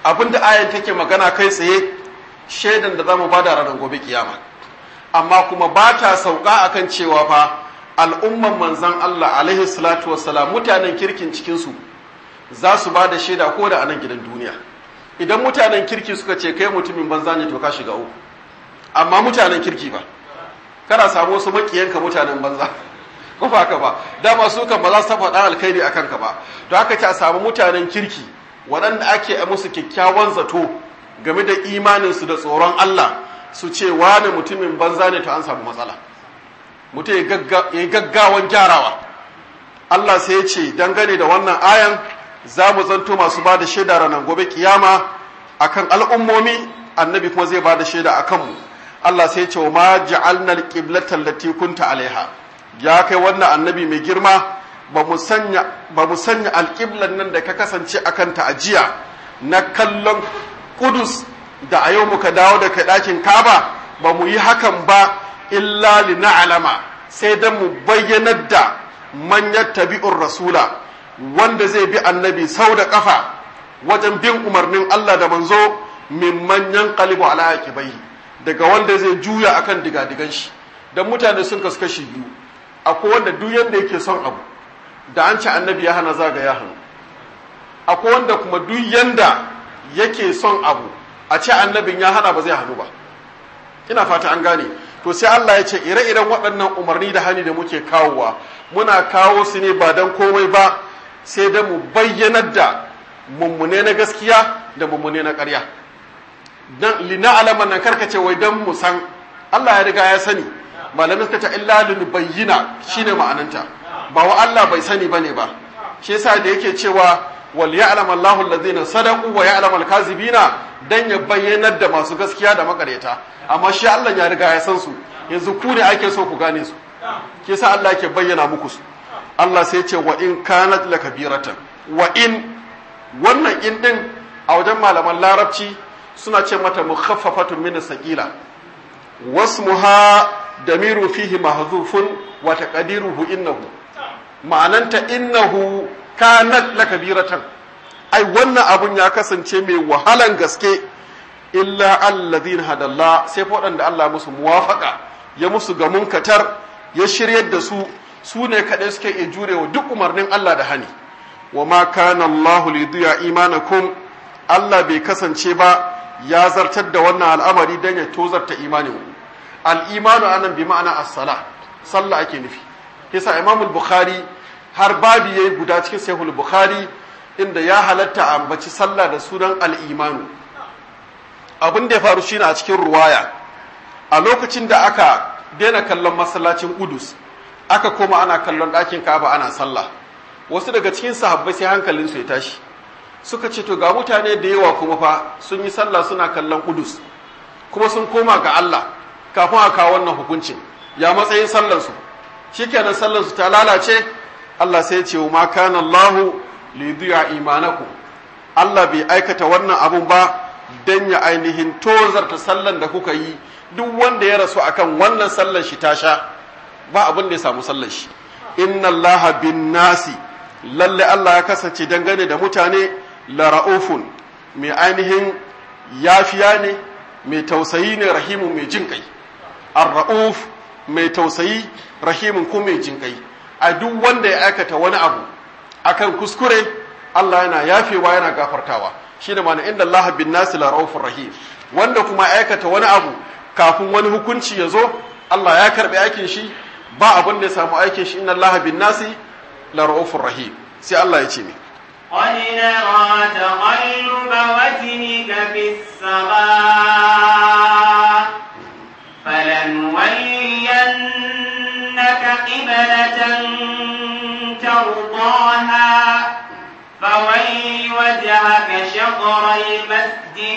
abinda ayan take magana kai tsaye shaidan da zamu bada ranar gobe kiyama amma kuma ba ta sauka akan cewa fa al'umman manzan Allah alaihi salatu wassalam mutanen kirkin cikinsu za su ba da shaida ko da a nan gidan duniya idan mutanen kirki suka ce kai mutumin banza ne to ka shiga uku amma mutanen kirki ba kana samu wasu makiyanka mutanen banza ko ba ka ba dama su kan ba za su faɗa alkhairi a kanka ba to haka ce a samu mutanen kirki waɗanda ake musu kyakkyawan zato game da imaninsu da tsoron Allah su ce wane mutumin banza ne to an samu matsala mutum ya yi gaggawan gyarawa Allah sai ya ce dangane da wannan ayan za mu zanto masu ba da shaida ranar gobe kiyama akan al'ummomi annabi kuma zai ba da shaida a kanmu Allah sai ya ce wa ma ja'alnal qiblatan lati kunta alaiha ya kai wannan annabi mai girma ba mu sanya ba mu sanya alqiblan nan da ka kasance akan ta ajiya na kallon kudus da a yau muka dawo da kai ɗakin kaba ba mu yi hakan ba illa li na'lama sai dan mu bayyanar da manyan tabi'ur rasula wanda zai bi annabi sau da kafa wajen bin umarnin Allah da manzo min manyan qalibu ala aqibai daga wanda zai juya akan digadigan shi dan mutane sun kasu kashi biyu akwai wanda duk yanda yake son abu da an ci annabi ya hana zaga ya hannu akwai wanda kuma duk yanda yake son abu a ce annabin ya hana ba zai hannu ba ina fata an gane to sai Allah ya ce ire-iren waɗannan umarni da hani da muke kawowa muna kawo su ne ba don komai ba sai da mu bayyanar da mummune na gaskiya da mummune na ƙarya dan lina alaman nan karkace wai dan mu san Allah ya riga ya sani malamin suka ce illa lin bayyina shine ma'ananta ba wa Allah bai sani bane ba shi yasa da yake cewa wal ya'lam Allahu alladhina sadaqu wa ya'lam al-kazibina dan ya bayyanar da masu gaskiya da makaryata amma shi Allah ya riga ya san su yanzu ku ne ake so ku gane su ke sa Allah yake bayyana muku su Allah sai ce wa in kanat lakabiratan wa in wannan in din a wajen malaman larabci suna ce mata mukhaffafatun min saqila wasmuha damiru fihi mahzufun wa taqdiruhu innahu ma'ananta innahu kanat lakabiratan ai wannan abun ya kasance mai wahalan gaske illa alladhin hadalla sai waɗanda Allah musu muwafaka ya musu ga munkatar ya shiryar da su su ne kaɗai suke iya jurewa duk umarnin Allah da hani wa ma kana Allahu li duya imanakum Allah bai kasance ba ya zartar da wannan al'amari dan ya tozarta imanin ku al-imanu anan bi ma'ana as-salah sallah ake nufi yasa Imam al-Bukhari har babi yayi guda cikin Sahih bukhari inda ya halatta ambaci sallah da sunan al-imanu abin da ya faru shine a cikin ruwaya a lokacin da aka daina kallon masallacin Udus aka koma ana kallon ɗakin Ka'aba ana sallah wasu daga cikin sahabbai sai hankalin su ya tashi suka ce to ga mutane da yawa kuma fa sun yi sallah suna kallon Udus kuma sun koma ga Allah kafin a kawo wannan hukuncin ya matsayin sallar su shikenan sallar su ta lalace Allah sai ya ce ma kana Allahu li yudhi'a imanakum Allah bai aikata wannan abun ba dan ya ainihin tozarta sallan da kuka yi duk wanda ya rasu akan wannan sallan shi ta sha ba abin da ya samu sallan shi inna allaha bin nasi lalle Allah ya kasance dangane da mutane la ra'ufun mai ainihin yafiya ne mai tausayi ne rahimun mai jin kai ar-ra'uf mai tausayi rahimun ko mai jin kai a duk wanda ya aikata wani abu akan kuskure Allah yana yafewa yana gafartawa shine ma'ana inda Allah bin nasi la raufur rahim wanda kuma aikata wani abu kafin wani hukunci ya zo Allah ya karbi aikin shi ba abin da ya samu aikin shi inna Allah bin nasi la raufur rahim sai Allah ya ce ne قد نرى تقلب وجهك في السماء فلنولينك قبلة ترضاها فول وجهك شطر المسجد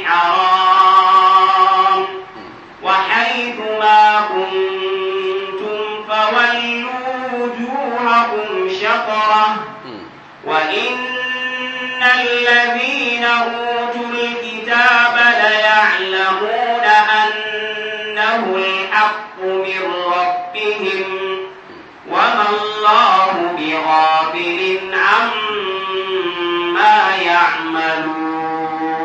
الحرام وحيث ما كنتم فولوا وجوهكم شطره وإن الذين أوتوا الكتاب ليعلمون أنه الحق من ربهم وما الله بغافل عما يعملون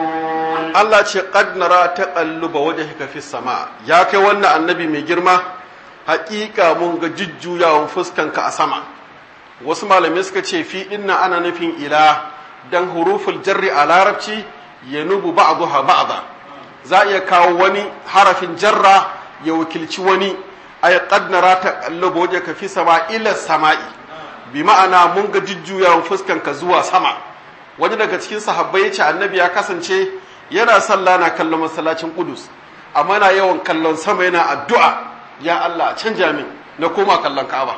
Allah ce qad nara taqalluba wajhika fis sama ya kai wannan annabi mai girma haƙiƙa mun ga jujjuyawan fuskanka a sama wasu malamai suka ce fi dinna ana nufin ila dan huruful jarri a larabci yanubu ba'daha ba'da za a iya kawo wani harafin jarra ya wakilci wani ay qad nara taqalluba wajhaka fis sama ila sama'i bi ma'ana mun ga jujjuyawan fuskanka zuwa sama wani daga cikin sahabbai ya ce annabi ya kasance yana sallah na kallon masallacin kudus amma na yawan kallon sama yana addu'a ya Allah canja min na koma kallon ka'aba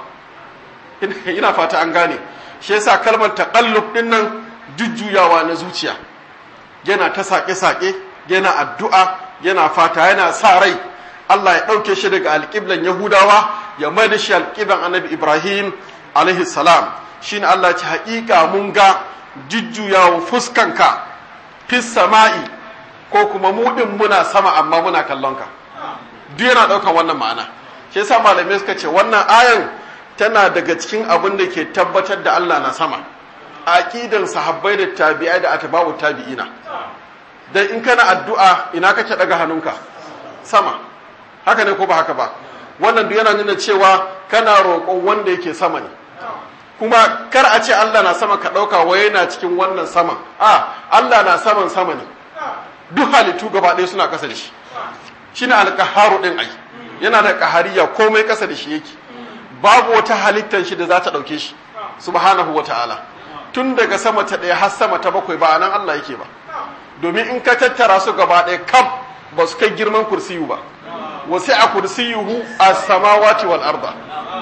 ina fata an gane shi yasa kalmar taqallub din nan jujjuyawa na zuciya yana ta sake-sake yana addu'a yana fata yana sa rai Allah ya ɗauke shi daga alƙiblan Yahudawa ya mai da shi alƙiblan annabi Ibrahim alaihi salam shine Allah ya ce haƙiƙa mun ga jujjuyawan fuskanka fis sama'i ko kuma mudin muna sama amma muna kallon ka duk yana ɗaukar wannan ma'ana shi yasa malamai suka ce wannan ayan tana daga cikin abin da ke tabbatar da Allah na sama aqidan sahabbai da tabi'ai da atba'u tabi'ina dan in kana addu'a ina kake daga hannunka sama haka ne ko ba haka ba wannan duk yana nuna cewa kana roƙon wanda yake sama ne kuma kar a ce Allah na sama ka ɗauka wai yana cikin wannan saman a Allah na saman sama ne duk halittu gaba ɗaya suna ƙasa da shi shi ne alƙaharu ɗin ai yana da ƙahariya komai ƙasa da shi yake babu wata halittar shi da za ta ɗauke shi subhanahu wa ta'ala tun daga sama ta ɗaya har sama ta bakwai ba nan Allah yake ba domin in ka tattara su gaba ɗaya kaf ba su kai girman kursiyu ba wasu a kursiyuhu a samawati wal arda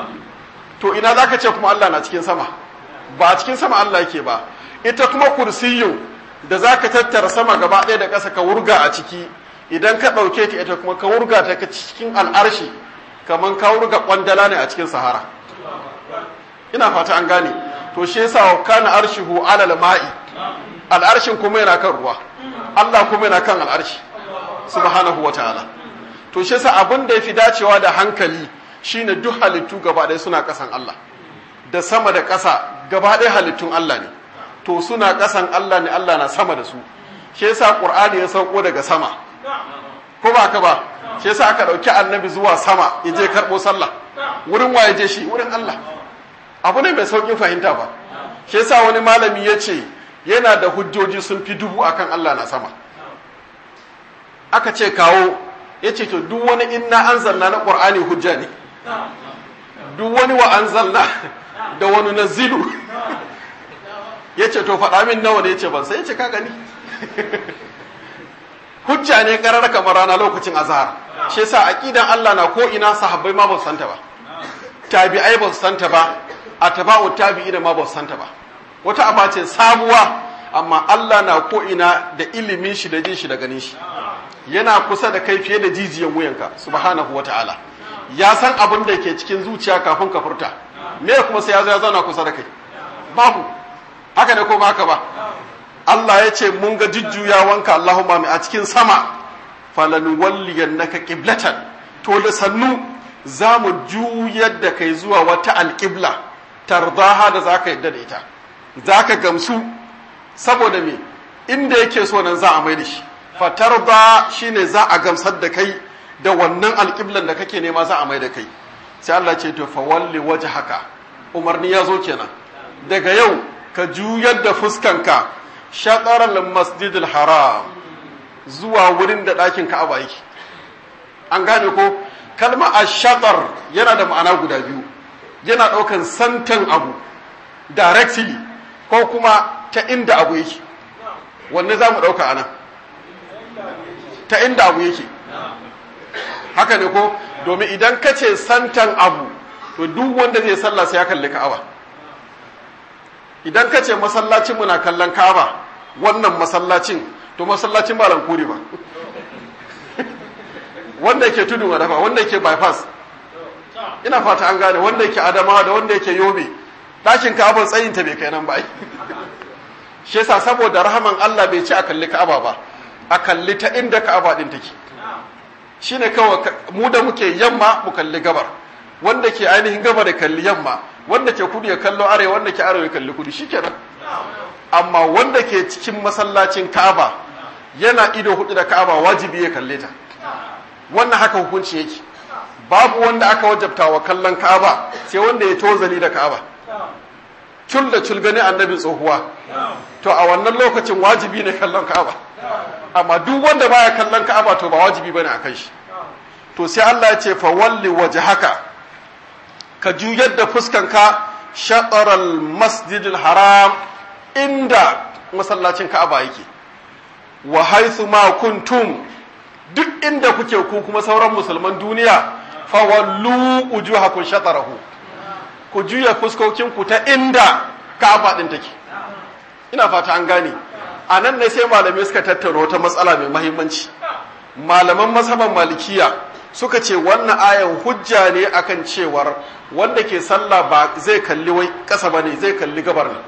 to ina za ka ce kuma Allah na cikin sama ba a cikin sama Allah yake ba ita kuma kursiyu da za ka tattara sama gaba ɗaya da ƙasa ka wurga a ciki idan ka ɗauke ta ita kuma ka wurga ta cikin al'arshi kamar ka wurga ƙwandala ne a cikin sahara ina fata an gane to shi yasa wa kana arshihu alal ma'i al'arshin kuma yana kan ruwa Allah kuma yana kan al'arshi subhanahu wataala to shi yasa abin da yafi dacewa da hankali shine duk halittu gaba ɗaya suna ƙasan Allah da sama da ƙasa gaba ɗaya halittun Allah ne to suna ƙasan Allah ne Allah na sama da su shi yasa Qur'ani ya sauko daga sama ko ba ka ba shi yasa aka ɗauki annabi zuwa sama ya je karɓo sallah wurin wa ya je shi wurin Allah abu ne mai sauƙin fahimta ba shi yasa wani malami ya ce yana da hujjoji sun fi dubu akan Allah na sama aka ce kawo ya ce to duk wani inna anzalna na Qur'ani hujja ne duk wani wa anzalna da wani nazilu ya ce to faɗa min nawa ne ya ce ban sai ya ce ka gani hujja ne karar kamar rana lokacin azhar shi yasa aqidan Allah na ko ina sahabbai ma ba su santa ba tabi'ai ba su santa ba atba'u tabi'ina ma ba su santa ba wata aba ce sabuwa amma Allah na ko ina da ilimin shi da jin shi da ganin shi yana kusa da kai fiye da jijiyan wuyanka subhanahu wata'ala ya san abin da ke cikin zuciya kafin ka furta me kuma sai ya zo ya zauna kusa da kai babu haka ne ko ba haka ba Allah ya ce mun ga jujjuyawanka Allahumma mai a cikin sama falan walliyannaka qiblatan to da sannu za mu juyar da kai zuwa wata alƙibla tardaha da zaka yadda da ita zaka gamsu saboda me inda yake so nan za a mai da shi fatarda shine za a gamsar da kai da wannan alƙiblan da kake nema za a mai da kai sai Allah ce to fawalli wajhaka umarni ya zo kenan daga yau ka juyar da fuskanka shatarar masjidil haram zuwa wurin da ɗakin ka'aba yake an gane ko kalma a shatar yana da ma'ana guda biyu yana ɗaukan santan abu directly ko kuma ta inda abu yake wanne za mu ɗauka ana ta inda abu yake haka ne ko domin idan ka ce santan abu to duk wanda zai sallah sai ya kalli ka'aba idan ka ce masallacin muna kallon ka'aba wannan masallacin to masallacin ba lankuri ba wanda yake tudun wadafa wanda yake bypass ina fata an gane wanda yake adamawa da wanda yake yobe ɗakin ka'abar tsayinta bai kai nan ba shi yasa saboda rahaman Allah bai ci a kalli ka'aba ba a kalli ta inda ka'aba din take shine kawai mu da muke yamma mu kalli gabar wanda ke ainihin gaba da kalli yamma wanda ke kudu ya kallo arewa wanda ke arewa ya kalli kudu shikenan amma wanda ke cikin masallacin Ka'aba yana ido hudu da ka'aba wajibi ya kalle ta wannan haka hukunci yake babu wanda aka wajabta wa kallon ka'aba sai wanda ya tozali da ka'aba cul da cul gani annabi tsohuwa to a wannan lokacin wajibi ne kallon ka'aba amma duk wanda baya kallon ka'aba to ba wajibi bane a kan shi to sai Allah ya ce fa walli wajhaka ka juyar da fuskanka shataral masjidil haram inda masallacin ka'aba yake wa haythu ma kuntum duk inda kuke ku kuma sauran musulman duniya fa wallu wujuhakum shatarahu ku juya fuskokinku ta inda ka'aba din take ina fata an gane a nan ne sai malamai suka tattauna wata matsala mai mahimmanci malaman mazhaban malikiya suka ce wannan ayan hujja ne akan cewar wanda ke sallah ba zai kalli wai kasa ba ne zai kalli gabar ne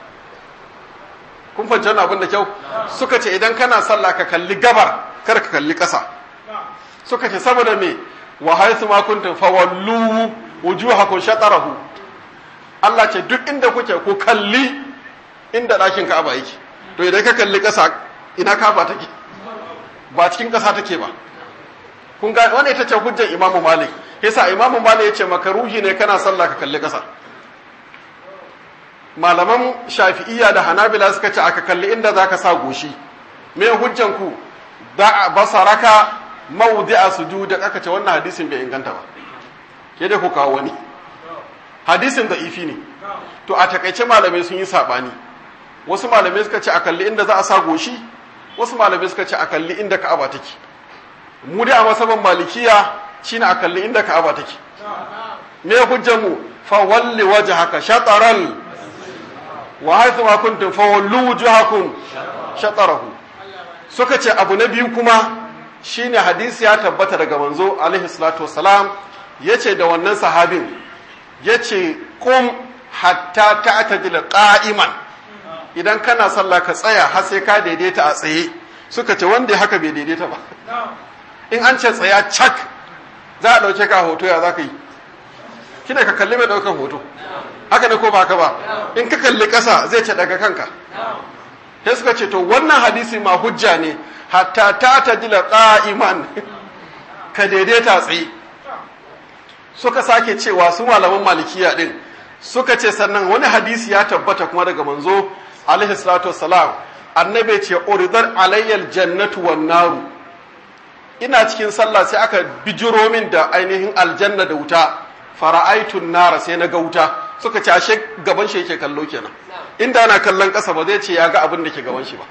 kun fahimci wannan abin da kyau suka ce idan kana sallah ka kalli gabar kar ka kalli kasa suka ce saboda me wa haythu ma kuntum fawallu wujuhakum shatarahu Allah ce duk inda kuke ku kalli inda ɗakin Ka'aba yake to idan ka kalli ƙasa ina Ka'aba take ba cikin ƙasa take ba kun ga wanda ita ce hujjar Imam Malik yasa Imam Malik yace makaruhi ne kana sallah ka kalli ƙasa malaman Shafi'iyya da Hanabila suka ce aka kalli inda zaka sa goshi me hujjan ku da basaraka mawdi'a sujud aka ce wannan hadisin bai inganta ba ke da ku kawo wani hadisin da ifi ne to a takaice malamai sun yi sabani wasu malamai suka ce a kalli inda za a sa goshi wasu malamai suka ce a kalli inda ka'aba take mu dai a masaban malikiya shine a kalli inda ka'aba take me hujjar mu fa walli wajhaka shataral wa haythu ma kuntum fa wallu wujuhakum shatarahu suka ce abu na biyu kuma shine hadisi ya tabbata daga manzo alaihi salatu wassalam yace da wannan sahabin yace kum hatta ta'tadila qa'iman idan kana sallah ka tsaya har sai ka daidaita a tsaye suka ce wanda haka bai daidaita ba in an ce tsaya cak za a dauke ka hoto ya zaka yi kina ka kalli mai daukan hoto haka ne ko ba haka ba in ka kalli ƙasa zai ce daga kanka sai suka ce to wannan hadisi ma hujja ne hatta ta tajila qa'iman ka daidaita tsaye suka sake cewa su malaman malikiya din suka ce sannan wani hadisi ya tabbata kuma daga manzo alaihi salatu wassalam annabi ce uridar alayyal jannatu wan naru ina cikin sallah sai aka bijiro min da ainihin aljanna da wuta fara'aitun nara sai na ga wuta suka ce ashe gaban shi yake kallo kenan inda ana kallon ƙasa ba zai ce ya ga abin da ke gaban shi ba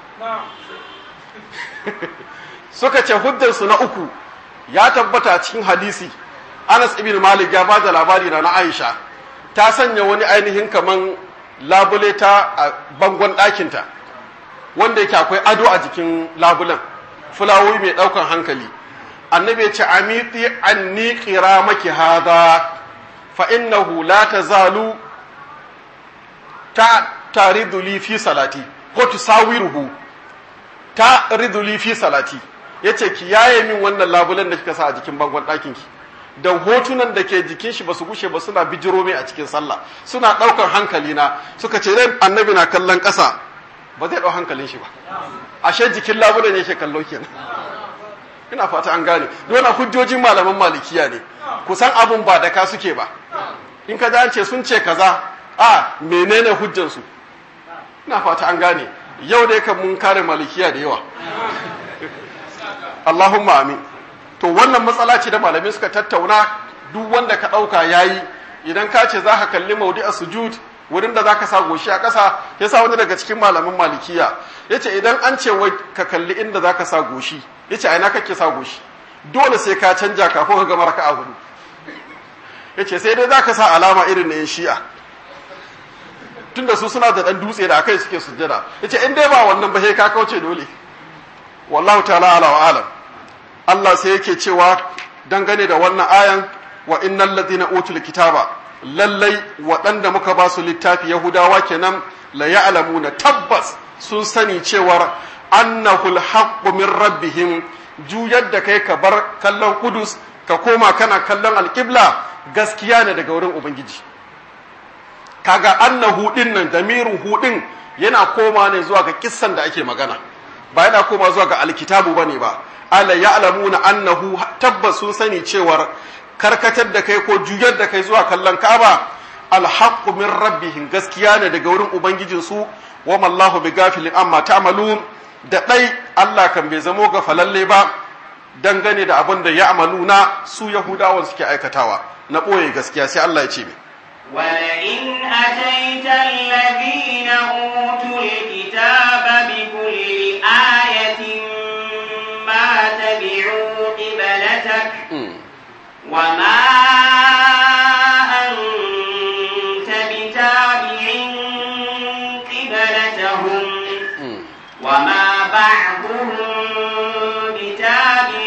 suka ce hujjarsu na uku ya tabbata cikin hadisi Anas ibn Malik ya ba da labari na Aisha ta sanya wani ainihin kaman labule ta a bangon ɗakinta wanda yake akwai ado a jikin labulen fulawoyi mai ɗaukan hankali annabi ya ce amiti anni qira maki hada fa innahu la tazalu ta taridu li fi salati ko tusawiruhu ta ridu li fi salati yace ki yaye min wannan labulen da kika sa a jikin bangon ɗakin ki dan hotunan da ke jikin shi basu gushe ba suna bijiro mai a cikin sallah suna ɗaukar hankali na suka ce dai annabi na kallon ƙasa ba zai ɗau hankalin shi ba ashe jikin labulen yake kallo kenan ina fata an gane dole hujjojin malaman malikiya ne kusan abun ba da ka suke ba in ka an ce sun ce kaza a menene hujjansu ina fata an gane yau dai kan mun kare malikiya da yawa Allahumma amin to wannan matsala ce da malamai suka tattauna duk wanda ka ɗauka yayi idan ka ce za ka kalli maudi a sujud wurin da za ka sa goshi a ƙasa ya sa wani daga cikin malaman malikiya ya ce idan an ce wai ka kalli inda za ka sa goshi ya ce aina kake sa goshi dole sai ka canja kafin ka gama raka'a hudu ya ce sai dai za ka sa alama irin na yin shi'a tunda su suna da ɗan dutse da akai suke sujjada ya ce in dai ba wannan ba sai ka kauce dole wallahu ta'ala ala wa alam Allah sai yake cewa dangane da wannan ayan wa innal ladina utul kitaba lallai waɗanda muka ba su littafi yahudawa kenan la ya'lamuna tabbas sun sani cewar annahu alhaqqu min rabbihim juyar da kai ka bar kallon kudus ka koma kana kallon alqibla gaskiya ne daga wurin ubangiji kaga annahu din nan damirin hudin yana koma ne zuwa ga kissan da ake magana ba yana koma zuwa ga alkitabu bane ba ala ya'lamuna annahu tabbas sun sani cewar karkatar da kai ko juyar da kai zuwa kallon Ka'aba alhaqqu min rabbihim gaskiya ne daga wurin ubangijin su wa mallahu bighafilin amma ta'malun da dai Allah kan bai zamo ga falalle ba dangane da abin da ya'maluna su yahudawa suke aikatawa na boye gaskiya sai Allah ya ce mai ولئن أتيت الذين أوتوا الكتاب بكل آية ما تبعوا قبلتك وما أنت بتابع قبلتهم وما بعضهم بتابع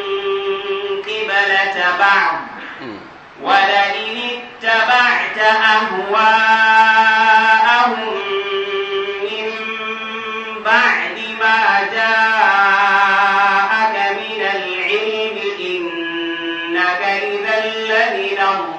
قبلة بعض ولئن اتبعت أهواءهم من بعد ما جاءك من العلم إنك إذا لمن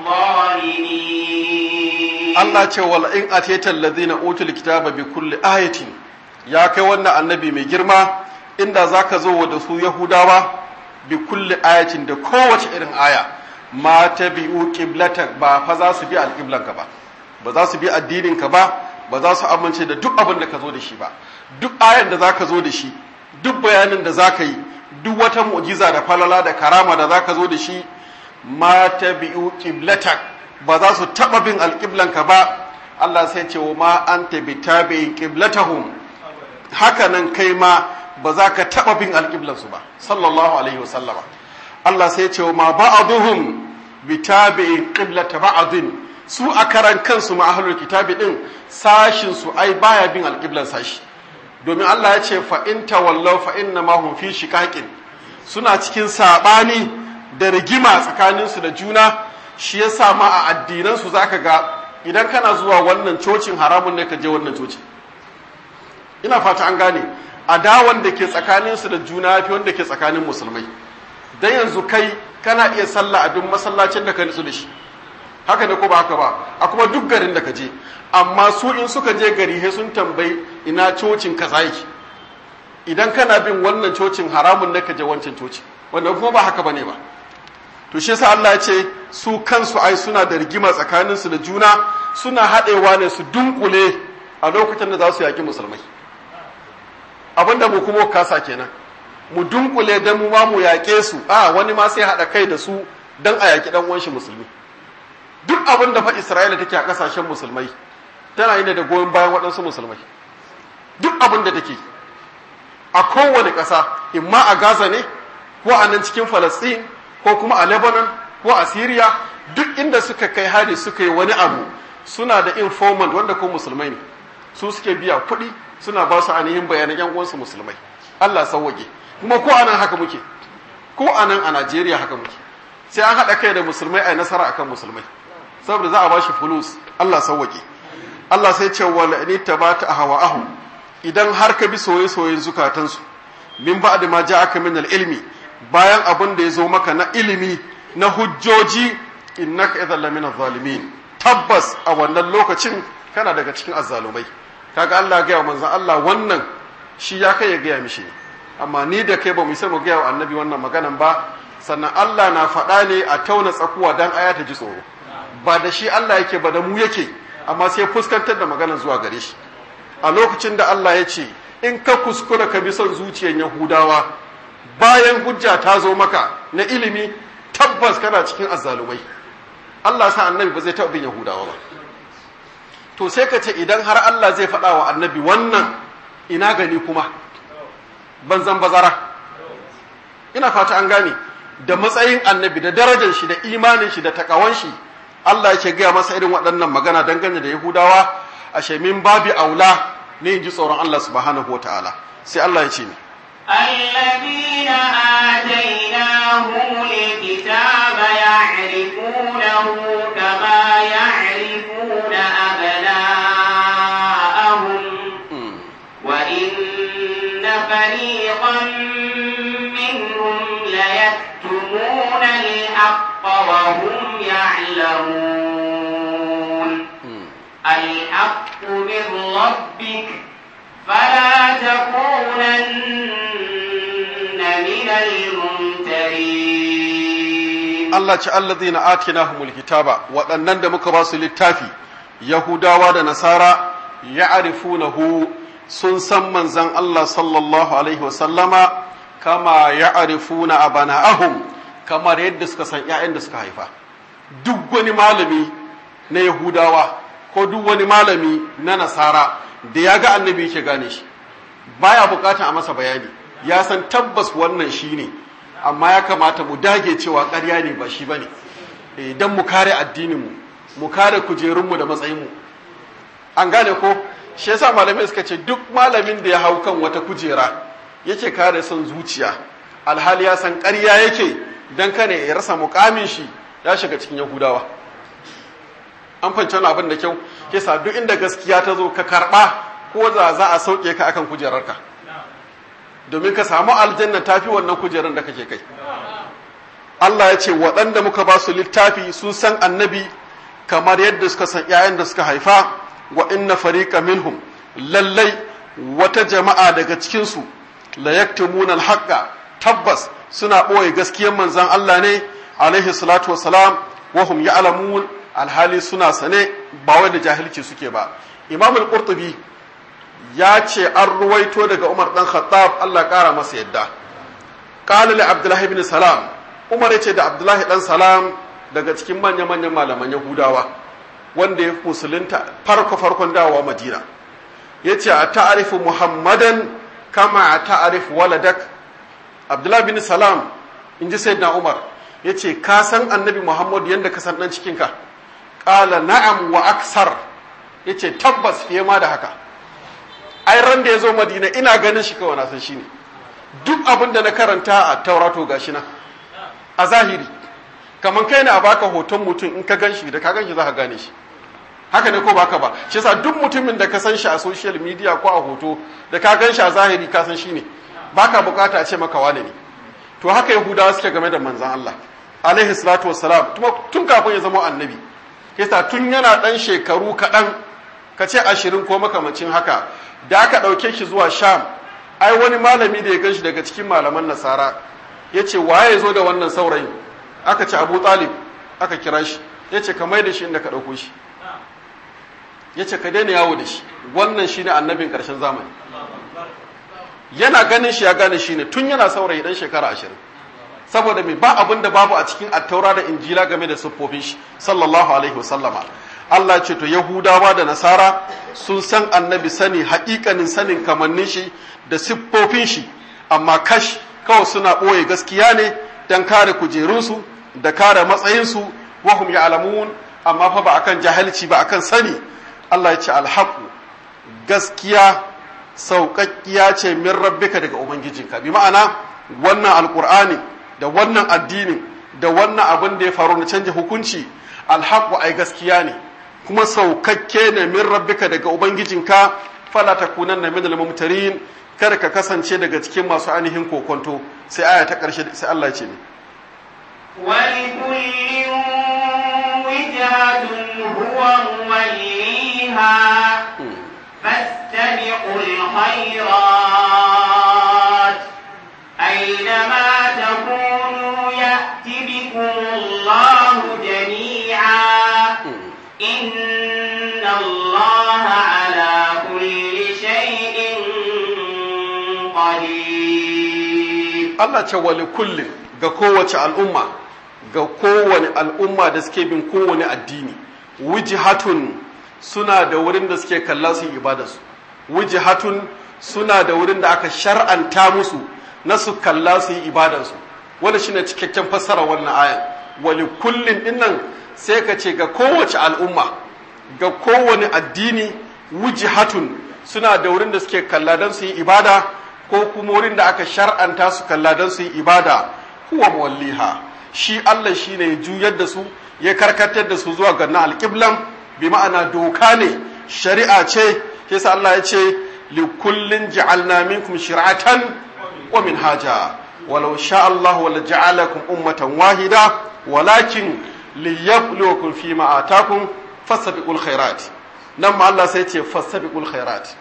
الظالمين Allah ce wal in atayta alladhina utul kitaba bi kulli ayatin ya kai wannan annabi mai girma inda zaka zo da su yahudawa bi kulli ayatin da kowace irin aya ma tabi'u qiblatak ba fa za su bi alqiblanka ba ba za su bi addinin ka ba ba za su amince da duk abin da ka zo da shi ba duk ayan da zaka zo da shi duk bayanin da zaka yi duk wata mu'jiza da falala da karama da zaka zo da shi ma tabi'u qiblatak ba za su taba bin alqiblanka ba Allah sai ce wa ma anta bitabi'in qiblatahum haka nan kai ma ba za ka taba bin alqiblansu ba sallallahu alaihi wasallama Allah sai ce wa ma ba'aduhum bitabi'in qiblata ba'din su a karan kansu ma ahlul kitabi din sashin su ai baya bin alqiblan sashi domin Allah ya ce fa in tawallaw fa inna ma hum fi shiqaqin suna cikin sabani da rigima tsakanin su da juna shi yasa ma a addinan su zaka ga idan kana zuwa wannan cocin haramun ne ka je wannan cocin ina fata an gane adawan da ke tsakanin su da juna fi wanda ke tsakanin musulmai dan yanzu kai kana iya sallah a duk masallacin da ka nutsu da shi haka ne ko ba haka ba a kuma duk garin da ka je amma su in suka je gari he sun tambayi ina cocin kaza yake idan kana bin wannan cocin haramun ne ka je wancan cocin wanda kuma ba haka bane ba to shi yasa Allah ya ce su kansu ai suna da rigima tsakanin su da juna suna haɗewa ne su dunkule a lokacin da za su yaki musulmai abinda mu kuma kasa kenan mu dunkule dan mu ma mu yaƙe su a wani ma sai haɗa kai da su dan a yaƙi dan uwanshi musulmi duk abin da fa Isra'ila take a ƙasashen musulmai tana yi ne da goyon bayan waɗansu musulmai duk abin da take a kowane ƙasa imma a Gaza ne ko a nan cikin Falastin ko kuma a Lebanon ko a Syria duk inda suka kai hari suka yi wani abu suna da informant wanda ko musulmai ne su suke biya kuɗi suna ba su ainihin bayanan yan uwansu musulmai Allah sauwage kuma ko anan haka muke ko anan a Najeriya haka muke sai an haɗa kai da musulmai a nasara akan musulmai saboda za a ba shi fulus Allah sauwake Allah sai ce wala ni tabata ahwa'ahu idan har ka bi soye-soyen zukatansu min ba'da ma ja'aka min al-ilmi bayan abin da ya zo maka na ilimi na hujjoji innaka idhal lamin zalimin tabbas a wannan lokacin kana daga cikin azzalumai kaga Allah ga manzon Allah wannan shi ya kai ya gaya mishi amma ni da kai ba mu sai mu gaya wa annabi wannan maganan ba sannan Allah na faɗa ne a tauna tsakuwa dan aya ta ji tsoro ba da shi Allah yake ba da mu yake amma sai fuskantar da maganar zuwa gare shi a lokacin da Allah ya ce in ka kuskura ka bi son zuciyar Yahudawa bayan hujja ta zo maka na ilimi tabbas kana cikin azzalumai Allah sa annabi ba zai taɓa bin Yahudawa ba to sai ka ce idan har Allah zai faɗa wa annabi wannan ina gani kuma banzan bazara ina fata an gane da matsayin annabi da darajar shi da imanin shi da takawan shi Allah yake gaya masa irin waɗannan magana dangane da Yahudawa ashe min babi aula ne in ji tsoron Allah subhanahu wataala sai Allah ya ce ni الذين آتيناهم الكتاب يعرفونه كما يعرفون أبناءهم وإن فريقا منهم ليكتمون الحق وهم يعلمون الحق من ربك فلا تكونن من الممترين Allah ce allazina atinahumul kitaba waɗannan da muka ba su littafi Yahudawa da Nasara ya'rifunahu sun san manzon Allah sallallahu alaihi wasallama kama ya'rifuna abana'ahum kamar yadda suka san ƴaƴan da suka haifa duk wani malami na Yahudawa ko duk wani malami na Nasara da ya ga annabi yake gane shi baya bukatan a masa bayani ya san tabbas wannan shine amma ya kamata mu dage cewa ƙarya ne ba shi bane idan mu kare addininmu mu kare kujerunmu da matsayinmu an gane ko shi yasa malamai suka ce duk malamin da ya hau kan wata kujera yake kare son zuciya alhali ya san ƙarya yake dan kane ya rasa mukamin shi ya shiga cikin yahudawa an fahimci wani abin da kyau yasa duk inda gaskiya ta zo ka karɓa ko za za a sauke ka akan kujerarka domin ka samu aljanna tafi wannan kujerar da kake kai Allah ya ce waɗanda muka ba su littafi sun san annabi kamar yadda suka san ‘ya'yan da suka haifa wa inna fariqa minhum lallai wata jama'a daga cikinsu la yaktumuna alhaqqa tabbas suna ɓoye gaskiyar manzon Allah ne alaihi salatu wassalam wa hum ya'lamun alhali suna sane ba wai da jahilci suke ba imam al-qurtubi ya ce an ruwaito daga umar dan khattab Allah kara masa yadda qala li abdullahi ibn salam umar yace da abdullahi dan salam daga cikin manya manyan malaman yahudawa wanda ya musulunta farko farkon dawowa madina yace a ta'arifu muhammadan kama a ta'arifu waladak abdullahi ibn salam inji sayyidina umar yace ka san annabi muhammad yanda ka san dan cikinka qala na'am wa aksar yace tabbas fiye ma da haka ai ran da ya zo madina ina ganin shi kawai na san shi ne duk abin da na karanta a taurato gashi na a zahiri kamar kai ne a baka hoton mutum in ka gan shi da ka gan shi za ka gane shi haka ne ko baka ba shi yasa duk mutumin da ka san shi a social media ko a hoto da ka gan shi a zahiri ka san shi ne baka bukata a ce maka wane ne to haka yahudawa suke game da manzon Allah alaihi salatu wassalam tun kafin ya zama annabi yasa tun yana dan shekaru kaɗan ka ce ashirin ko makamacin haka da aka ɗauke shi zuwa sham ai wani malami da ya gan shi daga cikin malaman nasara ya ce waye zo da wannan saurayin aka ce abu talib aka kira shi ya ce ka mai da shi inda ka ɗauko shi ya ce ka daina yawo da shi wannan shi ne annabin ƙarshen zamani yana ganin shi ya gane shi ne tun yana saurayi dan shekara ashirin saboda mai ba abin da babu a cikin attaura da injila game da siffofin shi sallallahu alaihi wasallama Allah ce to Yahudawa da Nasara sun san annabi sani haƙiƙanin sanin kamannin shi da siffofin shi amma kash kawai suna ɓoye gaskiya ne don kare kujerunsu da kare matsayinsu wahum ya alamun amma fa ba akan jahilci ba akan sani Allah ya ce alhaku gaskiya sauƙaƙƙiya ce min rabbika daga ubangijinka bi ma'ana wannan alƙur'ani da wannan addinin da wannan abin da ya faru na canja hukunci alhaku ai gaskiya ne kuma saukakke ne min rabbika daga ubangijinka fala takunanna min al-mumtarin kada ka kasance daga cikin masu ainihin kokonto sai aya ta karshe sai Allah ya ce ne ولكل وجهة هو موليها فاستبقوا الخيرات أينما تكونوا يأت بكم الله جميعا إن الله على كل شيء قدير Allah ce wali kullum ga kowace al'umma ga kowane al'umma da suke bin kowane addini wujihatun suna da wurin da suke kalla su yi ibadarsu wujihatun suna da wurin da aka shar'anta musu na su kalla su yi ibadarsu wanda shine cikakken fassara wannan ayan wali kullum dinnan sai ka ce ga kowace al'umma ga kowane addini wujihatun suna da wurin da suke kalla don su yi ibada ko kuma wurin da aka shar'anta su kalla don su yi ibada huwa muwalliha shi Allah shi ne ya juyar da su ya karkatar da su zuwa ga na alƙiblan bi ma'ana doka ne shari'a ce yasa Allah ya ce li kullin ja'alna minkum shir'atan wa minhaja walau sha Allah wala ja'alakum ummatan wahida walakin liyabluwakum fi ma atakum fasabiqul khairat nan ma Allah sai ce fasabiqul khairat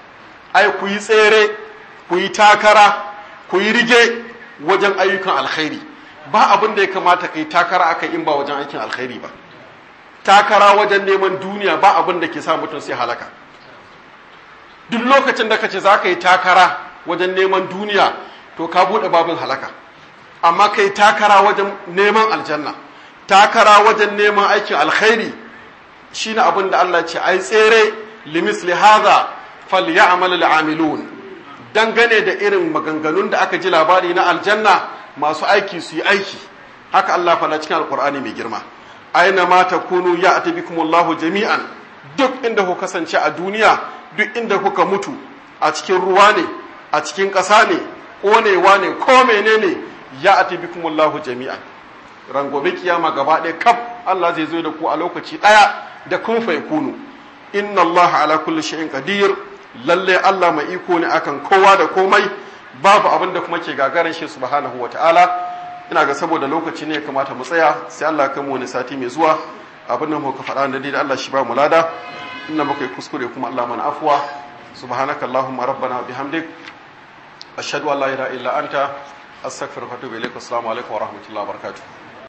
ai ku yi tsere ku yi takara ku yi rige wajen ayyukan alkhairi ba abin da ya kamata ka yi takara aka in ba wajen aikin alkhairi ba takara wajen neman duniya ba abin da ke sa mutum sai halaka duk lokacin da ka ce za ka yi takara wajen neman duniya to ka buɗe babin halaka amma ka yi takara wajen neman aljanna takara wajen neman aikin alkhairi shine abin da Allah ce ai tsere limisli hadha falyamal al'amilun dangane da irin maganganun da aka ji labari na aljanna masu aiki su yi aiki haka Allah fala cikin alkur'ani mai girma aina ma takunu ya'ti bikumullahu jami'an duk inda ku kasance a duniya duk inda kuka mutu a cikin ruwa ne a cikin ƙasa ne ƙonewa ne ko menene ya'ti bikumullahu jami'an rangobe kiyama gaba ɗaya kaf Allah zai zo da ku a lokaci ɗaya da kun fa kunu inna Allah ala kulli shay'in qadir lalle Allah mai iko ne akan kowa da komai babu abin da kuma ke gagarin shi subhanahu wataala ina ga saboda lokaci ne ya kamata mu tsaya sai Allah ya mu wani sati mai zuwa abin da muka faɗa da dai Allah shi ba mu lada inda muka yi kuskure kuma Allah mana afwa subhanaka allahumma rabbana bihamdik ashhadu an la ilaha illa anta astaghfiruka wa atubu ilaik assalamu alaikum wa rahmatullahi wa barakatuh